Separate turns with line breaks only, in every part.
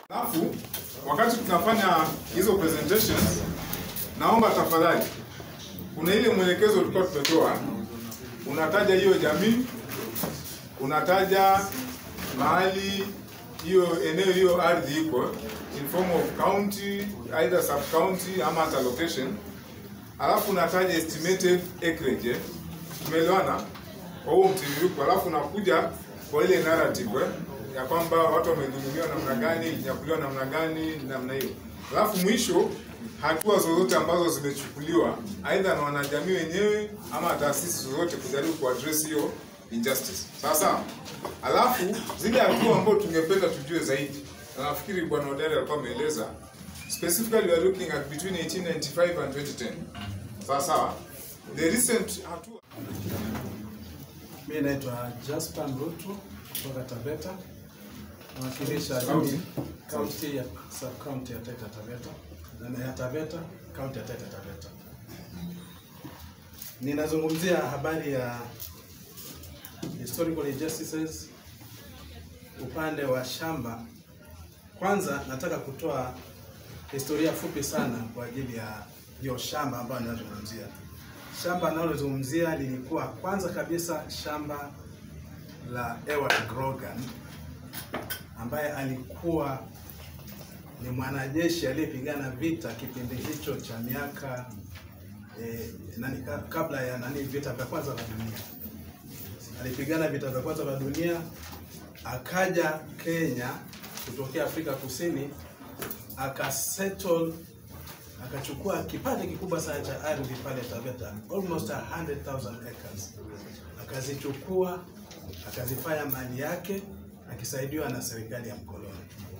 Alafu wakati tunafanya hizo presentations, naomba tafadhali, kuna ile mwelekezo tulikuwa tumetoa, unataja hiyo jamii, unataja mahali hiyo eneo hiyo ardhi iko in form of county either sub county ama hata location, alafu unataja estimated acreage. eh? Tumeelewana kwa huo mtiririko, alafu unakuja kwa ile narrative eh? ya kwamba watu wamedhulumiwa namna gani, ilinyakuliwa namna gani, namna hiyo. Alafu mwisho hatua zozote ambazo zimechukuliwa aidha na wanajamii wenyewe ama taasisi zozote kujaribu kuaddress hiyo injustice. Sawa sawa. Alafu zile hatua ambazo tungependa tujue zaidi, na nafikiri bwana Odere alikuwa ameeleza specifically we are looking at between 1895 and 2010. Sawa sawa. The recent hatua
Mimi naitwa Jasper Mrutu kutoka Taveta, nawakilisha
County?
jamii county ya sub county ya Taita Taveta na ya Taveta county ya Taita Taveta. Ninazungumzia habari ya historical injustices upande wa shamba. Kwanza nataka kutoa historia fupi sana kwa ajili ya hiyo shamba ambayo ninazungumzia. Shamba ninalozungumzia lilikuwa kwanza kabisa shamba la Ewart Grogan ambaye alikuwa ni mwanajeshi aliyepigana vita kipindi hicho cha miaka eh, nani, ka- kabla ya nani vita vya kwanza vya dunia. Alipigana vita vya kwanza vya dunia, akaja Kenya kutokea Afrika Kusini, akasettle akachukua kipande kikubwa sana cha ardhi pale Taveta, almost 100,000 acres, akazichukua akazifanya mali yake akisaidiwa na serikali ya mkoloni.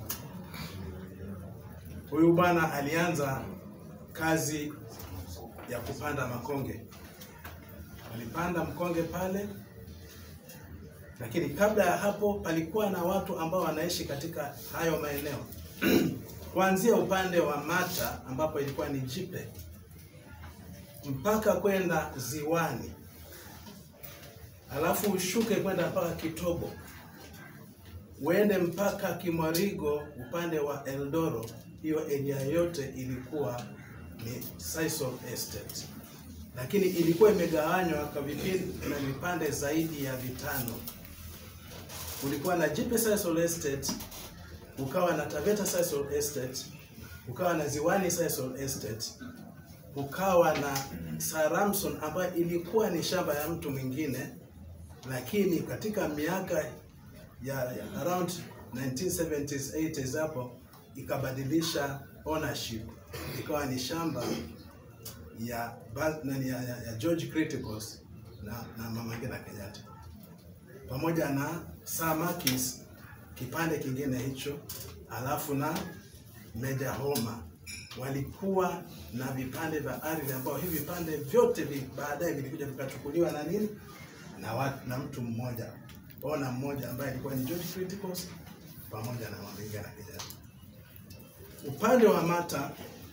Huyu bwana alianza kazi ya kupanda makonge, alipanda mkonge pale, lakini kabla ya hapo palikuwa na watu ambao wanaishi katika hayo maeneo kuanzia upande wa Mata ambapo ilikuwa ni Jipe mpaka kwenda ziwani, alafu ushuke kwenda mpaka Kitobo, uende mpaka Kimwarigo upande wa Eldoro. Hiyo area yote ilikuwa ni Sisal Estate, lakini ilikuwa imegawanywa kwa vipindi na vipande zaidi ya vitano. Kulikuwa na Jipe Sisal Estate ukawa na Taveta Sisal Estate, ukawa na Ziwani Sisal Estate, ukawa na Saramson ambayo ilikuwa ni shamba ya mtu mwingine, lakini katika miaka ya, ya around 1970s 80s hapo ikabadilisha ownership ikawa ni shamba ya, Ba- nani, ya, ya, ya George Criticus na, na Mama Ngina Kenyatta pamoja na Sir Markis kipande kingine hicho, alafu na Meja Homa walikuwa na vipande vya ardhi ambao hivi vipande vyote vi, baadaye vilikuja vikachukuliwa na nini na, watu, na mtu mmoja ona mmoja ambaye alikuwa ni George Criticus pamoja na Mabinga na Kenyatta. Upande wa Mata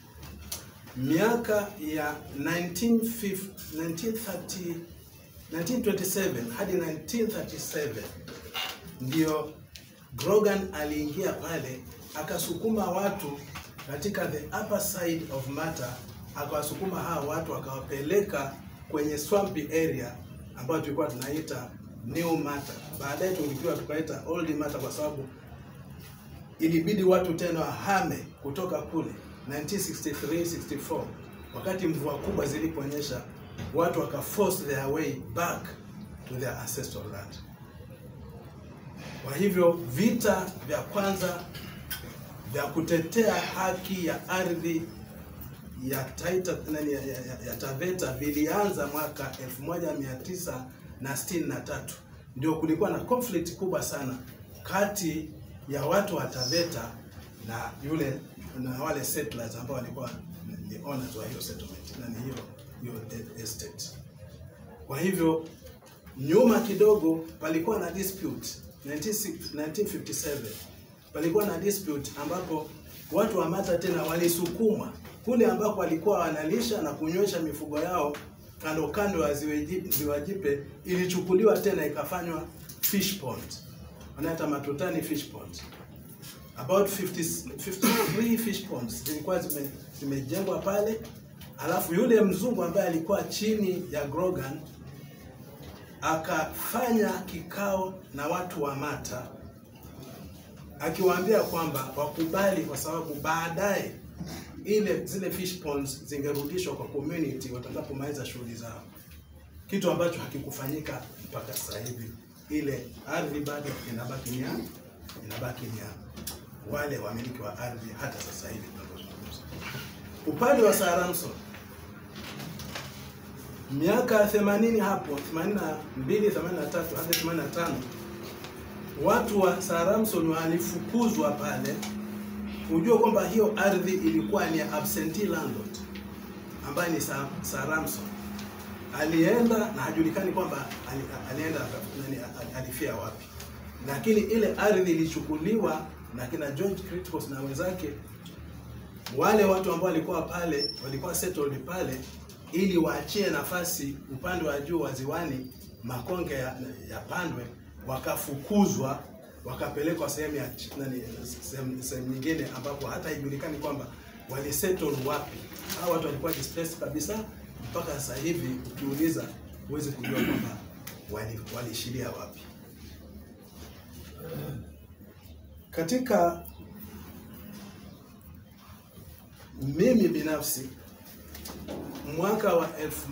miaka ya 1950, 1930, 1927 hadi 1937 ndio Grogan aliingia pale akasukuma watu katika the upper side of Mata, akawasukuma hawa watu akawapeleka kwenye swampy area ambayo tulikuwa tunaita New Mata. Baadaye tulikiwa tukaita Old Mata kwa sababu ilibidi watu tena wahame kutoka kule 1963 64 wakati mvua kubwa ziliponyesha watu waka force their way back to their ancestral land. Kwa hivyo vita vya kwanza vya kutetea haki ya ardhi ya Taita nani, ya, ya, ya, ya Taveta vilianza mwaka 1963 ndio kulikuwa na conflict kubwa sana kati ya watu wa Taveta na yule na wale settlers ambao walikuwa ni owners wa hiyo settlement na ni hiyo hiyo estate. Kwa hivyo nyuma kidogo palikuwa na dispute 19, 1957 palikuwa na dispute ambapo watu wa Mata tena walisukumwa kule ambako walikuwa wanalisha na kunywesha mifugo yao kando kando ya ziwa Jipe- ziwa Jipe, ilichukuliwa tena ikafanywa fish pond, wanaita Matutani fish pond. about 50, 53 fish ponds zilikuwa zime- zimejengwa pale, alafu yule mzungu ambaye alikuwa chini ya Grogan akafanya kikao na watu wa Mata akiwaambia kwamba wakubali, kwa sababu baadaye ile zile fish ponds zingerudishwa kwa community watakapomaliza shughuli zao, kitu ambacho hakikufanyika mpaka sasa hivi. Ile ardhi bado inabaki ni ya inabaki ni ya wale wamiliki wa ardhi hata sasa hivi tunavyozungumza. Upande wa Sir Ramson miaka 80 hapo 82 83 hadi 85 watu wa Sir Ramson walifukuzwa pale. Ujue kwamba hiyo ardhi ilikuwa ni ya absentee landlord ambaye ni Sir, Sir Ramson. Alienda na hajulikani kwamba ali, alienda nani, alifia wapi, lakini ile ardhi ilichukuliwa na kina George Criticus na wenzake. Wale watu ambao walikuwa pale walikuwa settled pale ili waachie nafasi upande wa juu wa ziwani makonge ya, yapandwe, wakafukuzwa wakapelekwa sehemu ya ch- nani, sehemu sehemu nyingine ambapo hata haijulikani kwamba walisettle wapi. Hao watu walikuwa displaced kabisa, mpaka sasa hivi ukiuliza huwezi kujua kwamba wali- waliishilia wapi. Katika mimi binafsi mwaka wa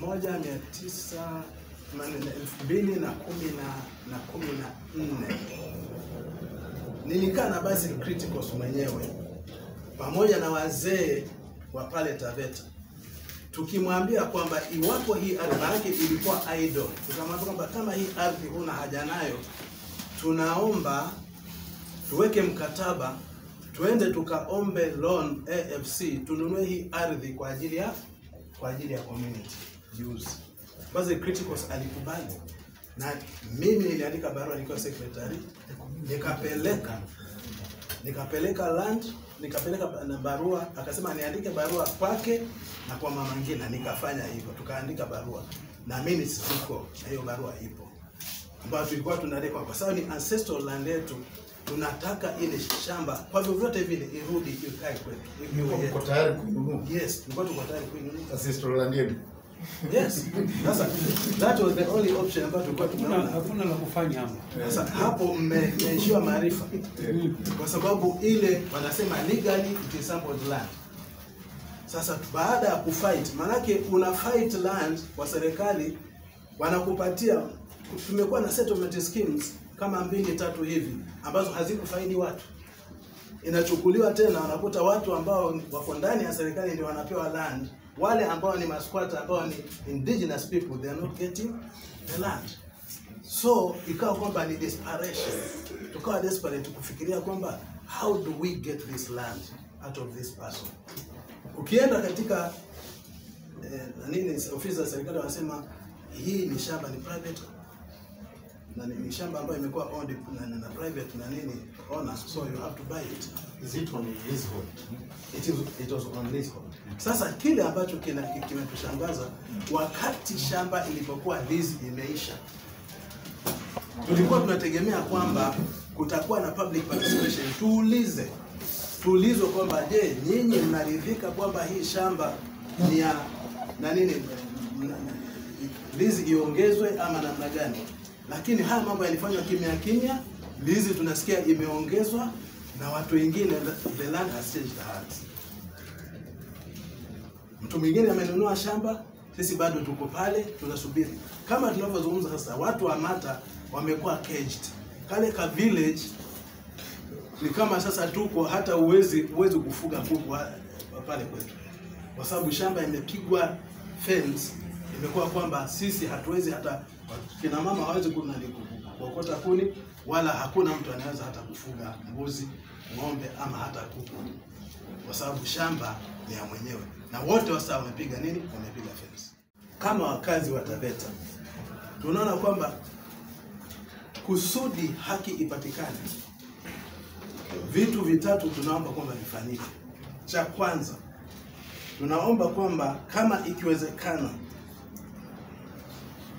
1900 manene, elfu mbili na kumi na na kumi na nne nilikaa na Basil Criticus mwenyewe pamoja na wazee wa pale Taveta tukimwambia kwamba iwapo hii ardhi maanake ilikuwa idle, tukamwambia kwamba kama hii ardhi huna haja nayo, tunaomba tuweke mkataba tuende tukaombe loan AFC tununue hii ardhi kwa ajili ya kwa ajili ya community use. Basi Criticus alikubali na mimi niliandika barua nikiwa secretary, nikapeleka nikapeleka land nikapeleka na barua, akasema niandike barua kwake na kwa mama Ngina, nikafanya hivyo, tukaandika barua na minutes ziko na hiyo barua ipo ambayo tulikuwa tunalekwa kwa sababu ni ancestral land yetu, tunataka ile shamba kwa vyovyote vile irudi ikae kwetu. iwe
Mko
yetu.
mko tayari kuinunua
Yes, tulikuwa tuko tayari kuinunua.
ancestral land yenu?
Yes. Sasa that was the only option ambayo tulikuwa
Hakuna
tunaona.
hakuna la kufanya hapo.
Sasa hapo mme- mmeishiwa maarifa kwa sababu ile wanasema legally it is somebody's land. Sasa baada ya kufight, maanake una fight land kwa serikali, wanakupatia. Tumekuwa na settlement schemes kama mbili tatu hivi ambazo hazikufaidi watu, inachukuliwa tena, wanakuta watu ambao wako ndani ya serikali ndio wanapewa land, wale ambao ni masquatter ambao ni indigenous people they are not getting the land so ikawa kwamba ni desperation, tukawa desperate kufikiria kwamba how do we get this land out of this person. Ukienda katika eh, nini ofisi za serikali wanasema hii ni shamba ni private na ni, ni shamba ambayo imekuwa owned na, na, na private na nini owners, so you have to buy it.
Is it on leasehold?
It, is, it was on leasehold. Sasa kile ambacho kina- kimetushangaza wakati shamba ilipokuwa lease imeisha, tulikuwa tunategemea kwamba kutakuwa na public participation. Tuulize, tuulizwe kwamba je, nyinyi mnaridhika kwamba hii shamba ni ya na nini, mna- lease iongezwe ama namna gani? Lakini haya mambo yalifanywa kimya kimya. Lease tunasikia imeongezwa na watu wengine, the land has changed hands. Mtu mwingine amenunua shamba, sisi bado tuko pale tunasubiri. Kama tunavyozungumza sasa, watu wa Mata wamekuwa caged. Kale ka village ni kama sasa tuko hata uwezi uwezi kufuga kuku wa- wa pale kwetu, kwa sababu shamba imepigwa fence, imekuwa kwamba sisi hatuwezi hata kina mama hawezi kuna ni ku- kuokota kuni, wala hakuna mtu anaweza hata kufuga mbuzi, ng'ombe ama hata kuku kwa sababu shamba ni ya mwenyewe, na wote wasa wamepiga nini? Wamepiga fence. Kama wakazi wa Taveta tunaona kwamba kusudi haki ipatikane, vitu vitatu tunaomba kwamba vifanyike. Cha kwanza, tunaomba kwamba kama ikiwezekana,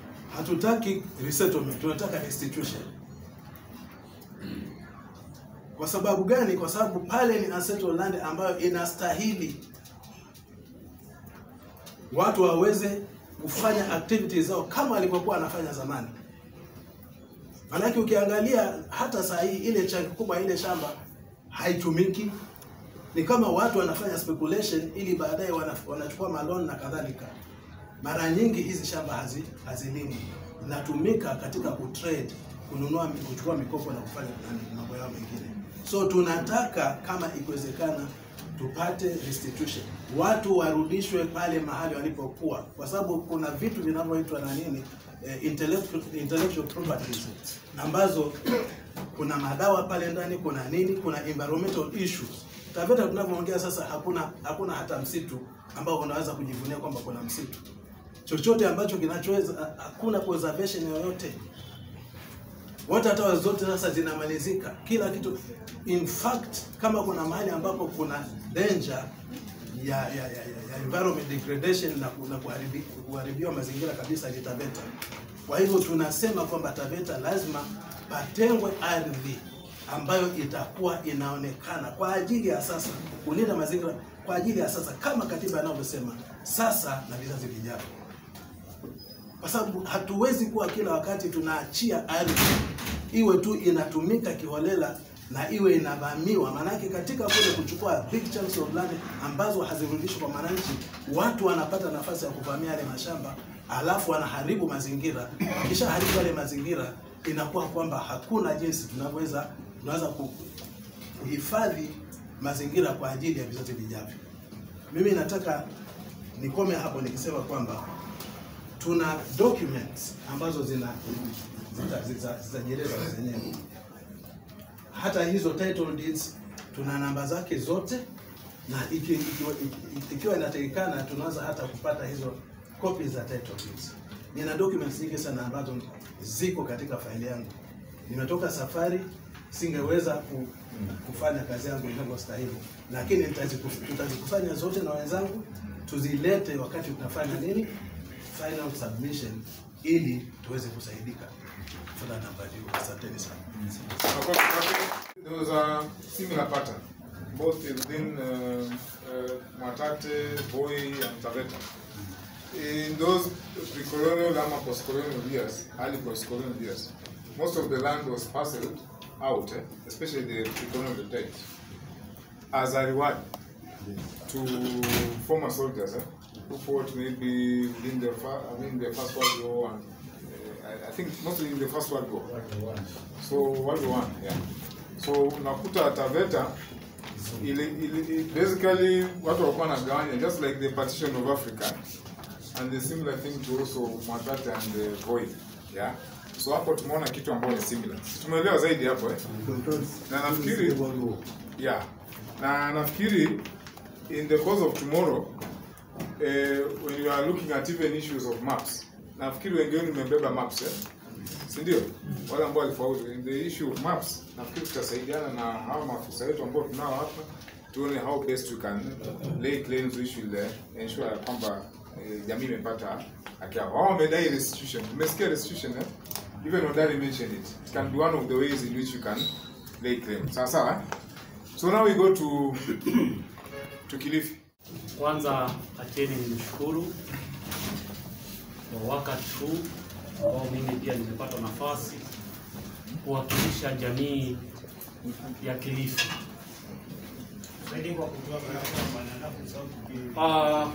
hatutaki resettlement, tunataka restitution. Kwa sababu gani? Kwa sababu pale ni ancestral land ambayo inastahili watu waweze kufanya activities zao kama walivyokuwa wanafanya zamani. Maanake ukiangalia hata saa hii ile chunk kubwa ile shamba haitumiki, ni kama watu wanafanya speculation ili baadaye wana- wanachukua malon na kadhalika. Mara nyingi hizi shamba hazi hazilimwi, zinatumika katika kutrade, kununua, kuchukua mikopo na kufanya nani, mambo yao mengine. So tunataka kama ikiwezekana tupate restitution, watu warudishwe pale mahali walipokuwa, kwa sababu kuna vitu vinavyoitwa na nini eh, intellectual, intellectual properties ambazo kuna madawa pale ndani, kuna nini, kuna environmental issues. Taveta tunavyoongea sasa, hakuna hakuna hata msitu ambao unaweza kujivunia kwamba kuna msitu chochote ambacho kinachoweza, hakuna conservation yoyote water towers zote sasa zinamalizika, kila kitu. In fact, kama kuna mahali ambapo kuna danger ya, ya, ya, ya, ya environment degradation na, ku- na kuharibi, kuharibiwa mazingira kabisa ni Taveta. Kwa hivyo tunasema kwamba Taveta lazima patengwe ardhi ambayo itakuwa inaonekana kwa ajili ya sasa, kulinda mazingira kwa ajili ya sasa, kama katiba inavyosema, sasa na vizazi vijavyo kwa sababu hatuwezi kuwa kila wakati tunaachia ardhi iwe tu inatumika kiholela na iwe inavamiwa. Maanake katika kule kuchukua big chunks of land ambazo hazirudishwi kwa wananchi, watu wanapata nafasi ya kuvamia yale mashamba, alafu wanaharibu mazingira. Kisha haribu yale mazingira, inakuwa kwamba hakuna jinsi tunavyoweza tunaweza ku- kuhifadhi mazingira kwa ajili ya vizazi vijavyo. Mimi nataka nikome hapo nikisema kwamba tuna documents ambazo zina zita- zita- zitajieleza zenyewe. Hata hizo title deeds tuna namba zake zote, na iki- ikiwa iki- ikiwa inatakikana tunaweza hata kupata hizo copies za title deeds. Nina documents nyingi sana ambazo ziko katika faili yangu. Nimetoka safari, singeweza ku, kufanya kazi yangu inavyostahili, lakini nitaziku- tutazikusanya zote na wenzangu tuzilete wakati tunafanya nini final submission ili tuweze kusaidika. For that number, asanteni sana.
There was a similar pattern, both within uh, uh, Mwatate, Voi, and Taveta. In those pre-colonial ama post-colonial years, early post-colonial years, most of the land was parceled out, eh, especially the pre-colonial times, as a reward to former soldiers eh, who fought maybe within the, fir- I mean, the First World War and uh, I, I think mostly in the First World War. So World War One, yeah. So unakuta Taveta ili, ili, basically watu walikuwa wanagawanya just like the partition of Africa and the similar thing to also Mwatate and the Voi, yeah. So hapo tumeona kitu ambayo ni similar. Tumeelewa zaidi hapo eh? Na nafikiri yeah. Na nafikiri in the course of tomorrow eh, when you are looking at even issues of maps nafikiri wengi wenu mmebeba maps eh? si ndio? Wale ambao walifaulu in the issue of maps, nafikiri tutasaidiana na hawa maafisa wetu ambao tunao hapa, tuone how best we can lay claims which will eh, ensure ya kwamba eh, jamii imepata haki yao. Wao wamedai restitution, umesikia restitution eh? Even Odari mentioned it. It can be one of the ways in which you can lay claim. Sawa sawa. eh? So now we go to to Kilifi.
Kwanza acheni nimshukuru kwa wakati huu ambao mimi pia nimepata nafasi kuwakilisha jamii ya Kilifi. Ah,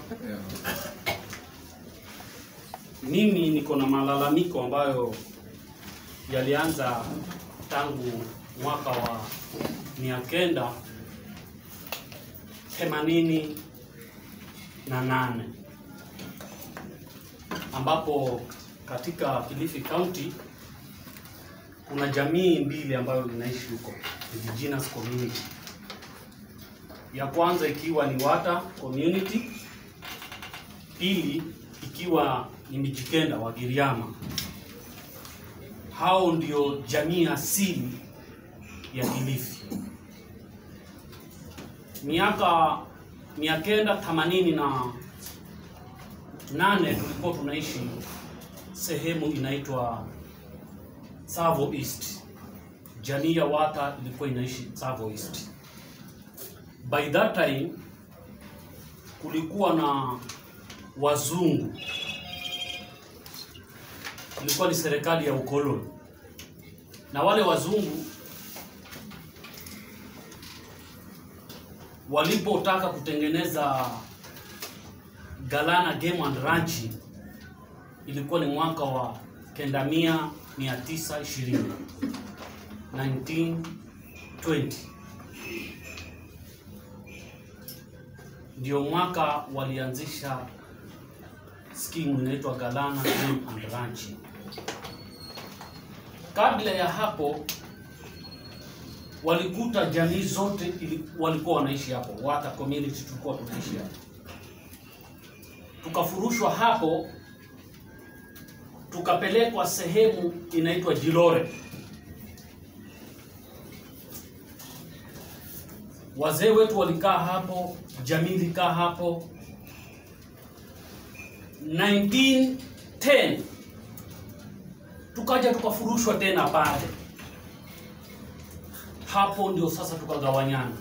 mimi niko na malalamiko ambayo yalianza tangu mwaka wa mia kenda themanini na nane ambapo katika Kilifi County kuna jamii mbili ambayo inaishi huko, indigenous community. Ya kwanza ikiwa ni Wata community, pili ikiwa ni Mijikenda wa Giriama. Hao ndio jamii asili ya Kilifi. Miaka mia kenda themanini na nane tulikuwa tunaishi sehemu inaitwa Savo East jamii ya Wata ilikuwa inaishi Tsavo East. By that time kulikuwa na wazungu, ilikuwa ni serikali ya ukoloni, na wale wazungu walipotaka kutengeneza Galana Game and Ranching ilikuwa ni mwaka wa kenda mia mia tisa ishirini 1920 ndio mwaka walianzisha skimu inaitwa Galana Game and Ranching. Kabla ya hapo walikuta jamii zote ili, walikuwa wanaishi hapo, Wata community tulikuwa tunaishi hapo. Tukafurushwa hapo, tukapelekwa sehemu inaitwa Jilore. Wazee wetu walikaa hapo, jamii ilikaa hapo. 1910 tukaja tukafurushwa tena pale hapo ndio sasa tukagawanyana.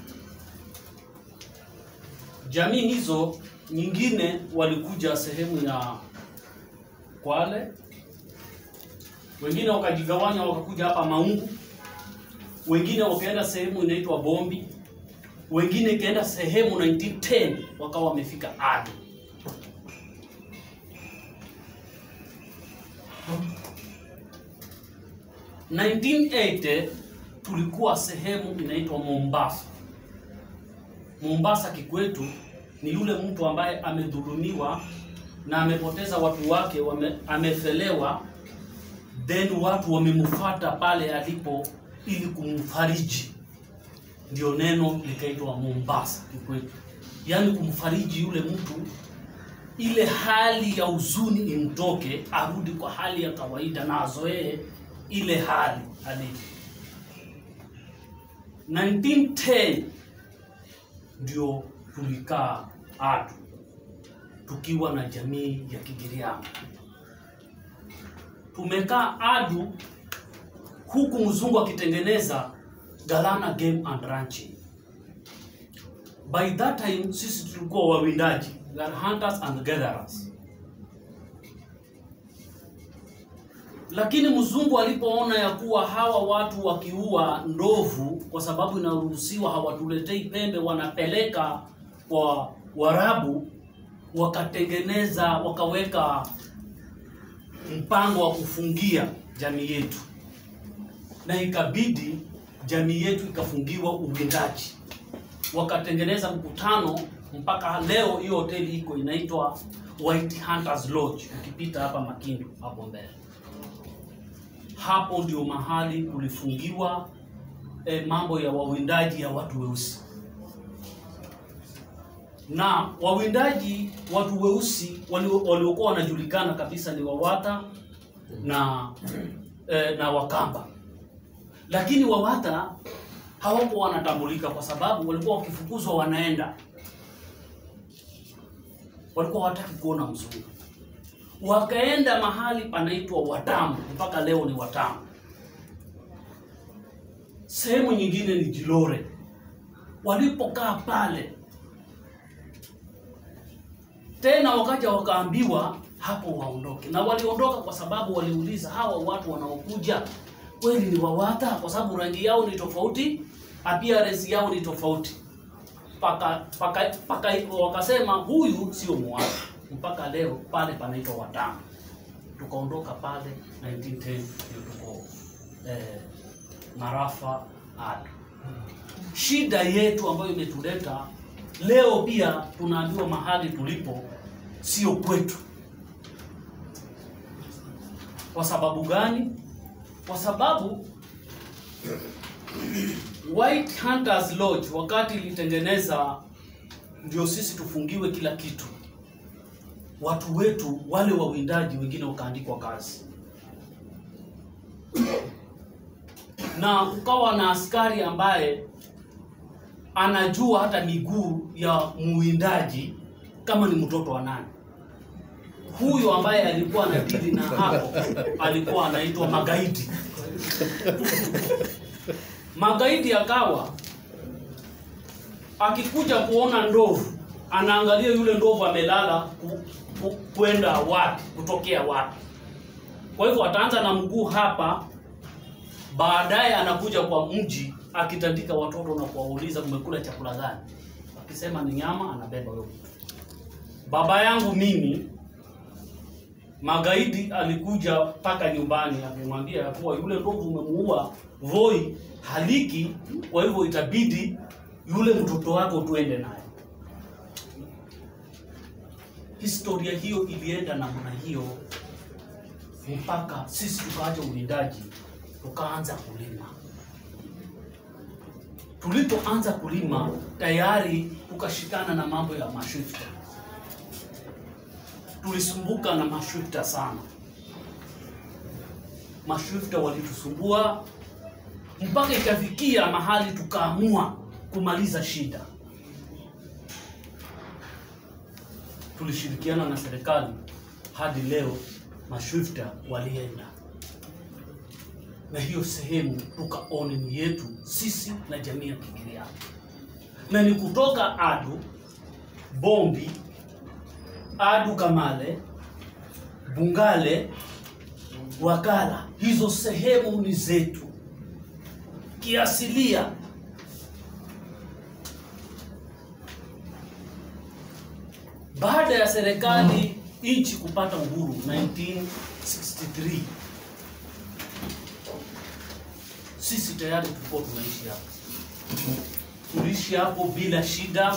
Jamii hizo nyingine walikuja sehemu ya Kwale, wengine wakajigawanya wakakuja hapa Maungu, wengine wakaenda sehemu inaitwa Bombi, wengine ikaenda sehemu 1910 wakawa wamefika Ado. Mm. 1980 tulikuwa sehemu inaitwa Mombasa. Mombasa kikwetu ni yule mtu ambaye amedhulumiwa na amepoteza watu wake wame, amefelewa, then watu wamemfuata pale alipo ili kumfariji, ndio neno likaitwa Mombasa kikwetu, yaani kumfariji yule mtu, ile hali ya huzuni imtoke, arudi kwa hali ya kawaida na azoee ile hali halisi. 1910 ndio tulikaa Adu tukiwa na jamii ya Kigiriama. Tumekaa Adu huku mzungu akitengeneza Galana Game and Ranching. By that time sisi tulikuwa wawindaji, we are hunters and gatherers. Lakini mzungu alipoona ya kuwa hawa watu wakiua ndovu, kwa sababu inaruhusiwa, hawatuletei pembe, wanapeleka kwa Warabu, wakatengeneza wakaweka mpango wa kufungia jamii yetu, na ikabidi jamii yetu ikafungiwa uwindaji. Wakatengeneza mkutano, mpaka leo hiyo hoteli iko inaitwa White Hunters Lodge, ukipita hapa Makindu hapo mbele hapo ndio mahali kulifungiwa eh, mambo ya wawindaji ya watu weusi. Na wawindaji watu weusi waliokuwa wanajulikana kabisa ni Wawata na eh, na Wakamba, lakini Wawata hawakuwa wanatambulika kwa sababu walikuwa wakifukuzwa wanaenda, walikuwa hawataki kuona mzungu wakaenda mahali panaitwa Watamu, mpaka leo ni Watamu. Sehemu nyingine ni Jilore. Walipokaa pale tena, wakaja wakaambiwa hapo waondoke, na waliondoka kwa sababu waliuliza hawa watu wanaokuja kweli ni Wawata? Kwa sababu rangi yao ni tofauti, appearance yao ni tofauti, paka, paka, paka wakasema huyu sio Mwata mpaka leo pale panaitwa Watamu. Tukaondoka pale 1910 ndio tuko eh, Marafa Ado. Shida yetu ambayo imetuleta leo, pia tunaambiwa mahali tulipo sio kwetu. Kwa sababu gani? Kwa sababu White Hunters Lodge wakati ilitengeneza ndio sisi tufungiwe kila kitu watu wetu wale wawindaji wengine wakaandikwa kazi, na kukawa na askari ambaye anajua hata miguu ya muwindaji kama ni mtoto wa nani. Huyo ambaye alikuwa anadili na hapo alikuwa anaitwa Magaidi. magaidi akawa akikuja kuona ndovu anaangalia yule ndovu amelala ku, ku, kwenda wapi kutokea wapi kwa hivyo ataanza na mguu hapa baadaye anakuja kwa mji akitandika watoto na kuwauliza mmekula chakula gani akisema ni nyama anabeba huyo mtu baba yangu mimi magaidi alikuja mpaka nyumbani akimwambia ya kuwa yule ndovu umemuua voi haliki kwa hivyo itabidi yule mtoto wako tuende naye historia hiyo ilienda namna hiyo mpaka sisi tukaacha uwindaji tukaanza kulima tulipoanza kulima tayari tukashikana na mambo ya mashifta tulisumbuka na mashifta sana mashifta walitusumbua mpaka ikafikia mahali tukaamua kumaliza shida tulishirikiana na serikali hadi leo mashifta walienda na hiyo sehemu tukaone ni yetu sisi na jamii ya Kigiriama, na ni kutoka Adu, Bombi, Adu Kamale, Bungale, Wakala, hizo sehemu ni zetu kiasilia. Baada ya serikali nchi kupata uhuru 1963 sisi tayari tulikuwa tunaishi hapo, tuliishi hapo bila shida.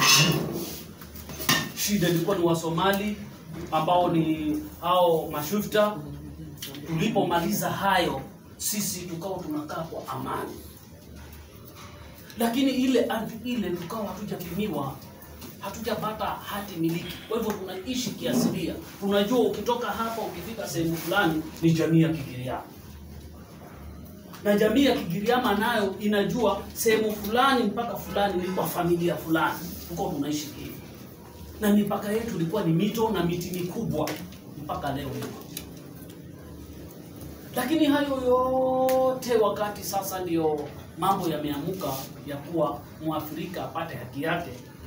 Shida ilikuwa ni Wasomali ambao ni hao mashufta. Tulipomaliza hayo, sisi tukawa tunakaa kwa amani, lakini ile ardhi ile tukawa hatujapimiwa, hatujapata hati miliki. Kwa hivyo tunaishi kiasilia, tunajua ukitoka hapa ukifika sehemu fulani ni jamii ya Kigiriama na jamii ya Kigiriama nayo inajua sehemu fulani mpaka fulani ni kwa familia fulani, tuko tunaishi hivi, na mipaka yetu ilikuwa ni mito na miti mikubwa mpaka leo hivyo. Lakini hayo yote wakati sasa ndio mambo yameamuka ya kuwa Mwafrika apate haki yake,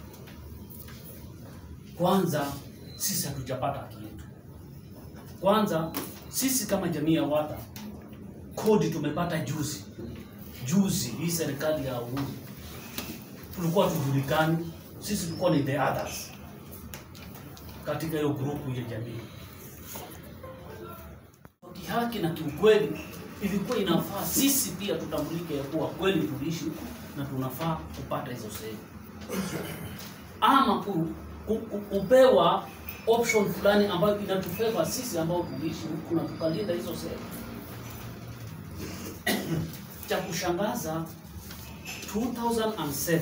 kwanza sisi hatujapata haki yetu. Kwanza sisi kama jamii ya Wata kodi tumepata juzi juzi, hii serikali ya uhuru, tulikuwa tujulikani, sisi tulikuwa ni the others katika hiyo grupu ya jamii. Kwa kihaki na kiukweli, ilikuwa inafaa sisi pia tutambulike ya kuwa kweli tuliishi huku na tunafaa kupata hizo sehemu, ama ku, ku, ku, kupewa option fulani ambayo inatufeva sisi ambao tuliishi huku na tukalinda hizo sehemu cha kushangaza 2007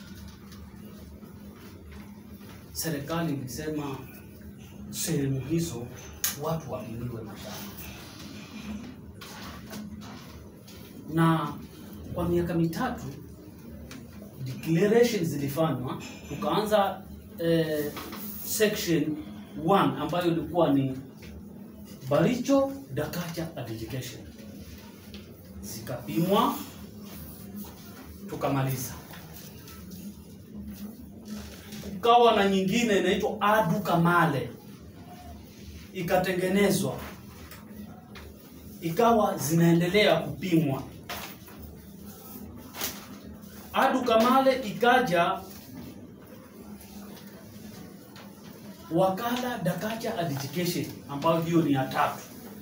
serikali ilisema sehemu hizo watu walimiwe mashamba, na kwa miaka mitatu declarations zilifanywa, tukaanza eh, section 1 ambayo ilikuwa ni Baricho Dakacha Education zikapimwa tukamaliza. Kukawa na nyingine inaitwa Adu Kamale ikatengenezwa, ikawa zinaendelea kupimwa. Adu Kamale ikaja Wakala Dakacha Education ambayo hiyo ni ya tatu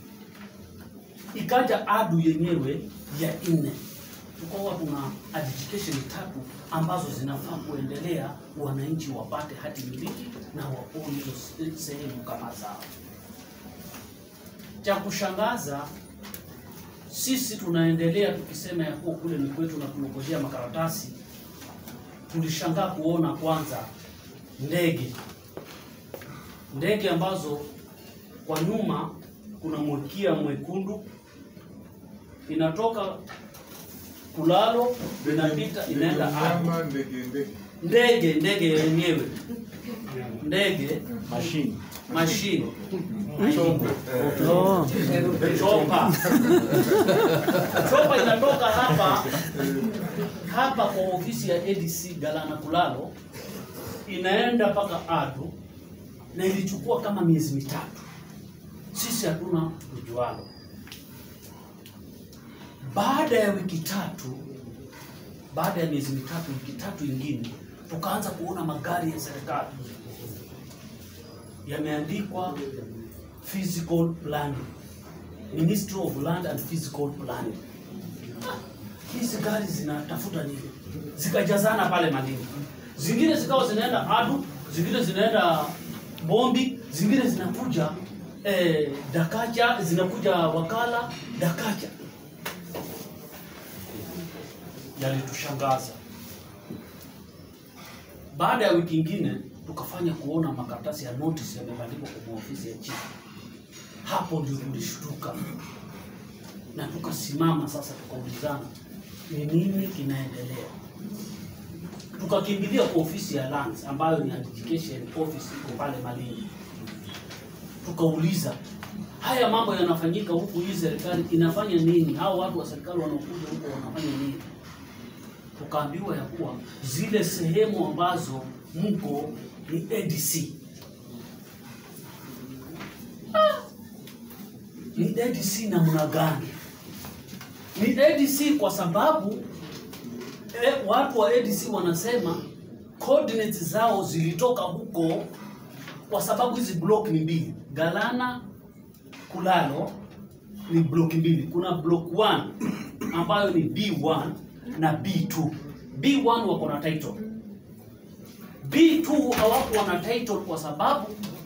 ikaja adu yenyewe ya nne. Tukawa tuna education tatu ambazo zinafaa kuendelea, wananchi wapate hati miliki na waone hizo sehemu kama zao. Cha kushangaza, sisi tunaendelea tukisema ya kuwa kule ni kwetu na tunangojea makaratasi. Tulishangaa kuona kwanza ndege ndege ambazo kwa nyuma kuna mwekia mwekundu inatoka Kulalo inapita inaenda Adu.
Mnyama, ndege ndege
Ndege ndege yenyewe ndege
mashine
mashine
Chombo.
chopa chopa inatoka hapa hapa kwa ofisi ya ADC Galana Kulalo inaenda mpaka Adu na ilichukua kama miezi mitatu. Sisi hatuna ujualo. Baada ya wiki tatu, baada ya miezi mitatu, wiki tatu ingine, tukaanza kuona magari ya serikali yameandikwa physical planning, Ministry of Land and Physical Planning. Hizi gari zinatafuta nini? Zikajazana pale Malindi, zingine zikawa zinaenda Adu, zingine zinaenda Bombi, zingine zinakuja eh, Dakacha, zinakuja Wakala Dakacha. Yalitushangaza. Baada ya wiki ingine tukafanya kuona makaratasi ya notice yamebandikwa kwa ofisi ya chifu. Hapo ndio tulishtuka na tukasimama sasa, tukaulizana ni nini kinaendelea. Tukakimbilia kwa ofisi ya lands ambayo ni education office iko pale Malindi, tukauliza haya mambo yanafanyika huku, hii serikali inafanya nini? Hao watu wa serikali wanaokuja huko wanafanya nini? Tukaambiwa ya kuwa zile sehemu ambazo mko ni ADC. Ah! Ni ADC namna gani? Ni ADC kwa sababu eh, watu wa ADC wanasema coordinates zao zilitoka huko kwa sababu hizi block ni mbili. Galana Kulalo ni block mbili. Kuna block 1 ambayo ni B1 na B2. B1 wako na title. B2 hawakuwa na title kwa sababu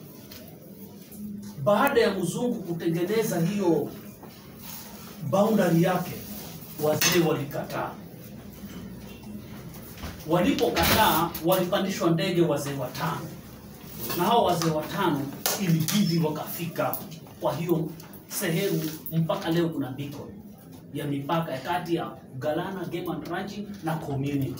baada ya mzungu kutengeneza hiyo boundary yake, wazee walikataa. Walipokataa, walipandishwa ndege wazee watano, na hao wazee watano ilibidi wakafika kwa hiyo sehemu. Mpaka leo kuna beacon ya mipaka ya kati ya Galana Game and Ranching na community.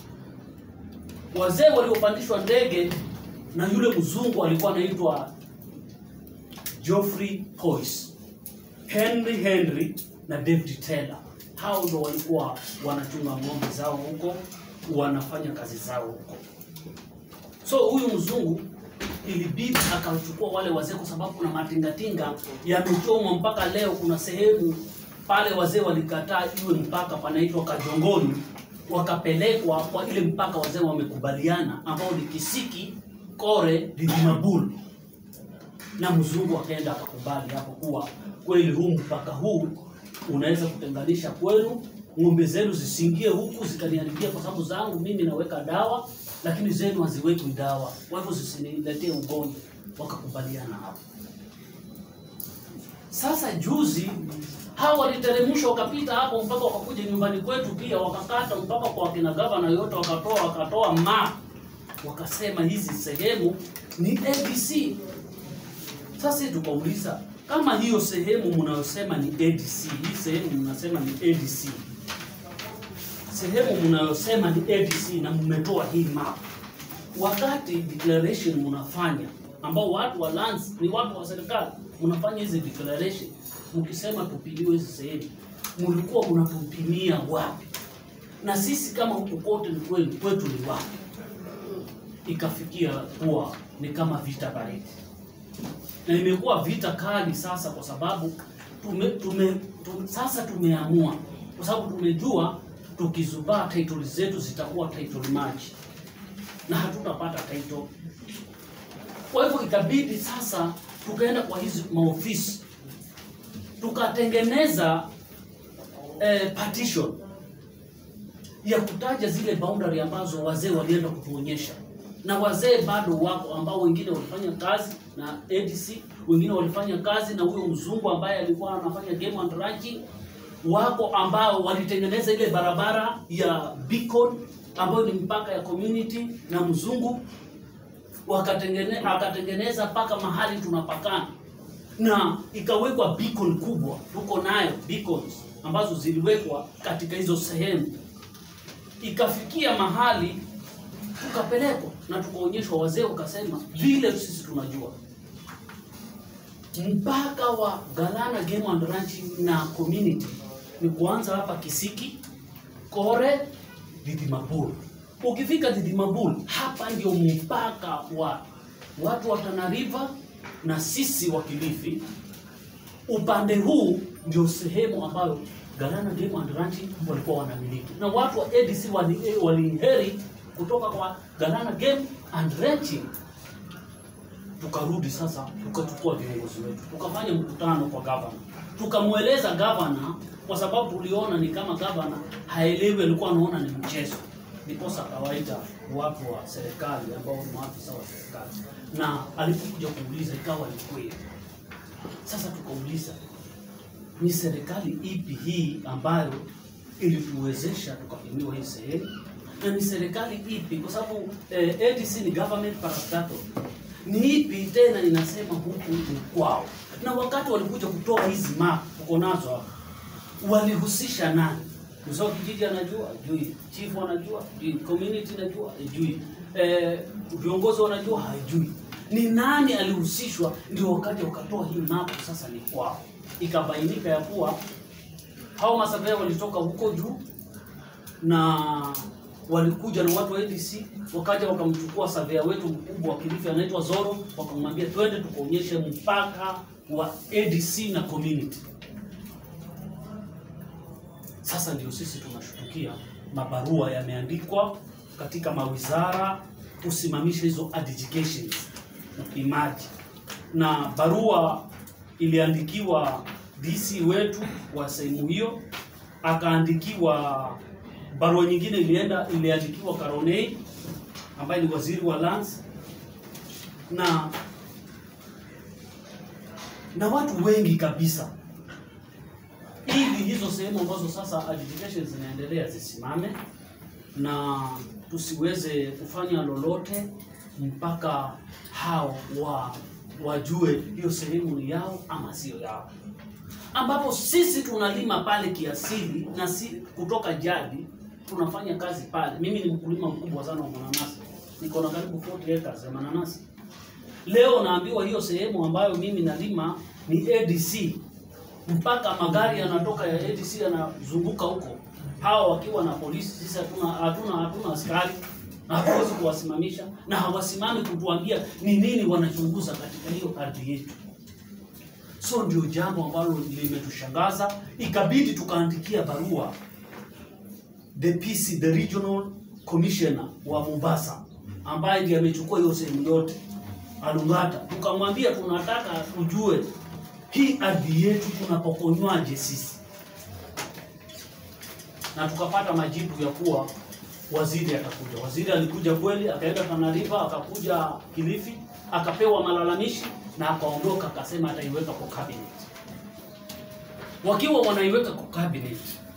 Wazee waliopandishwa ndege na yule mzungu alikuwa anaitwa Geoffrey Poyce, Henry Henry na David Taylor. Hao ndo walikuwa wanachunga ng'ombe zao huko, wanafanya kazi zao huko. So huyu mzungu ilibidi akachukua wale wazee, kwa sababu kuna matingatinga yamechomwa mpaka leo. Kuna sehemu pale wazee walikataa iwe mpaka panaitwa Kajongoni, wakapelekwa kwa ile mpaka wazee wamekubaliana, ambao ni Kisiki, Kore, Didimabulu na mzungu akaenda akakubali hapo kuwa kweli huu mpaka huu unaweza kutenganisha kwenu, ng'ombe zenu zisiingie huku zikaniharibia, kwa sababu zangu mimi naweka dawa, lakini zenu haziwekwi dawa, kwa hivyo zisiniletee ugonjwa. Wakakubaliana hapo. Sasa juzi hawa waliteremshwa wakapita hapo mpaka wakakuja nyumbani kwetu pia wakakata mpaka kwa kina gavana yote wakatoa wakatoa map wakasema hizi sehemu ni ABC. Sasa sisi tukauliza kama hiyo sehemu mnayosema ni ADC, hii sehemu mnasema ni ADC, sehemu mnayosema ni ADC na mmetoa hii map, wakati declaration mnafanya, ambao watu wa lands ni watu wa serikali, mnafanya hizi declaration mkisema tupimiwe hizi sehemu, mlikuwa mnatupimia wapi? Na sisi kama huku kote ni kweli kwetu ni wapi? Ikafikia kuwa ni kama vita baridi na imekuwa vita kali sasa, kwa sababu tume, tume, tume, sasa tumeamua, kwa sababu tumejua tukizubaa title zetu zitakuwa title match na hatutapata title. Kwa hivyo ikabidi sasa tukaenda kwa hizi maofisi tukatengeneza eh, partition ya kutaja zile boundary ambazo wazee walienda kutuonyesha na wazee bado wako ambao wengine walifanya kazi na ADC, wengine walifanya kazi na huyo mzungu ambaye alikuwa anafanya game and ranching. Wako ambao walitengeneza ile barabara ya Beacon ambayo ni mpaka ya community na mzungu, wakatengene, akatengeneza mpaka mahali tunapakana na ikawekwa beacon kubwa, tuko nayo beacons ambazo ziliwekwa katika hizo sehemu, ikafikia mahali tukapelekwa na tukaonyeshwa, wazee wakasema vile sisi tunajua mpaka wa Galana Game and Ranching na community ni kuanza hapa Kisiki, Kore, Didimabul. Ukifika Didimabul, hapa ndio mpaka wa watu wa Tana River na sisi wa Kilifi. Upande huu ndio sehemu ambayo Galana Game and Ranching walikuwa wanamiliki, na watu wa ADC wali, waliinherit kutoka kwa Galana Game and Ranching tukarudi sasa tukachukua viongozi wetu tukafanya mkutano kwa gavana tukamweleza gavana kwa sababu tuliona ni kama gavana haelewi alikuwa anaona ni mchezo ndiposa akawaita watu wa serikali ambao ni maafisa wa serikali na alipokuja kuuliza ikawa ni kweli sasa tukauliza ni serikali ipi hii ambayo ilituwezesha tukapimiwa hii sehemu na ni serikali ipi kwa sababu eh, ADC ni government parastatal ni ipi tena inasema huku ni kwao na wakati walikuja kutoa hizi map uko nazo hapa walihusisha nani mzee wa kijiji anajua ajui chief anajua ajui community anajua ajui eh, viongozi wanajua hajui ni nani alihusishwa ndio wakati wakatoa hii map sasa ni kwao ikabainika ya kuwa hao masavea walitoka huko juu na walikuja na watu wa ADC wakaja wakamchukua savea wetu mkubwa wa Kilifi anaitwa Zoro, wakamwambia twende tukaonyeshe mpaka wa ADC na community. Sasa ndio sisi tunashutukia mabarua yameandikwa katika mawizara kusimamisha hizo adjudications upimaji, na barua iliandikiwa DC wetu wa sehemu hiyo, akaandikiwa barua nyingine ilienda iliandikiwa Karonei ambaye ni waziri wa lands na na watu wengi kabisa, ili hizo sehemu ambazo sasa adjudications zinaendelea zisimame na tusiweze kufanya lolote mpaka hao wa wajue hiyo sehemu ni yao ama sio yao, ambapo sisi tunalima pale kiasili na si kutoka jadi tunafanya kazi pale. Mimi ni mkulima mkubwa sana wa mananasi, niko na karibu 40 acres ya mananasi. Leo naambiwa hiyo sehemu ambayo mimi nalima ni ADC, mpaka magari yanatoka ya ADC yanazunguka huko, hawa wakiwa na polisi. Sisi hatuna hatuna hatuna askari na hatuwezi kuwasimamisha, na hawasimami kutuambia ni nini wanachunguza katika hiyo ardhi yetu. So ndio jambo ambalo limetushangaza, ikabidi tukaandikia barua the PC, the regional commissioner wa Mombasa ambaye ndiye amechukua hiyo sehemu yote Alungata, tukamwambia tunataka tujue hii ardhi yetu tunapokonywaje sisi, na tukapata majibu ya kuwa waziri atakuja. Waziri alikuja kweli, akaenda Tana River, akakuja Kilifi, akapewa malalamishi na akaondoka, akasema ataiweka kwa cabinet. Wakiwa wanaiweka kwa cabinet,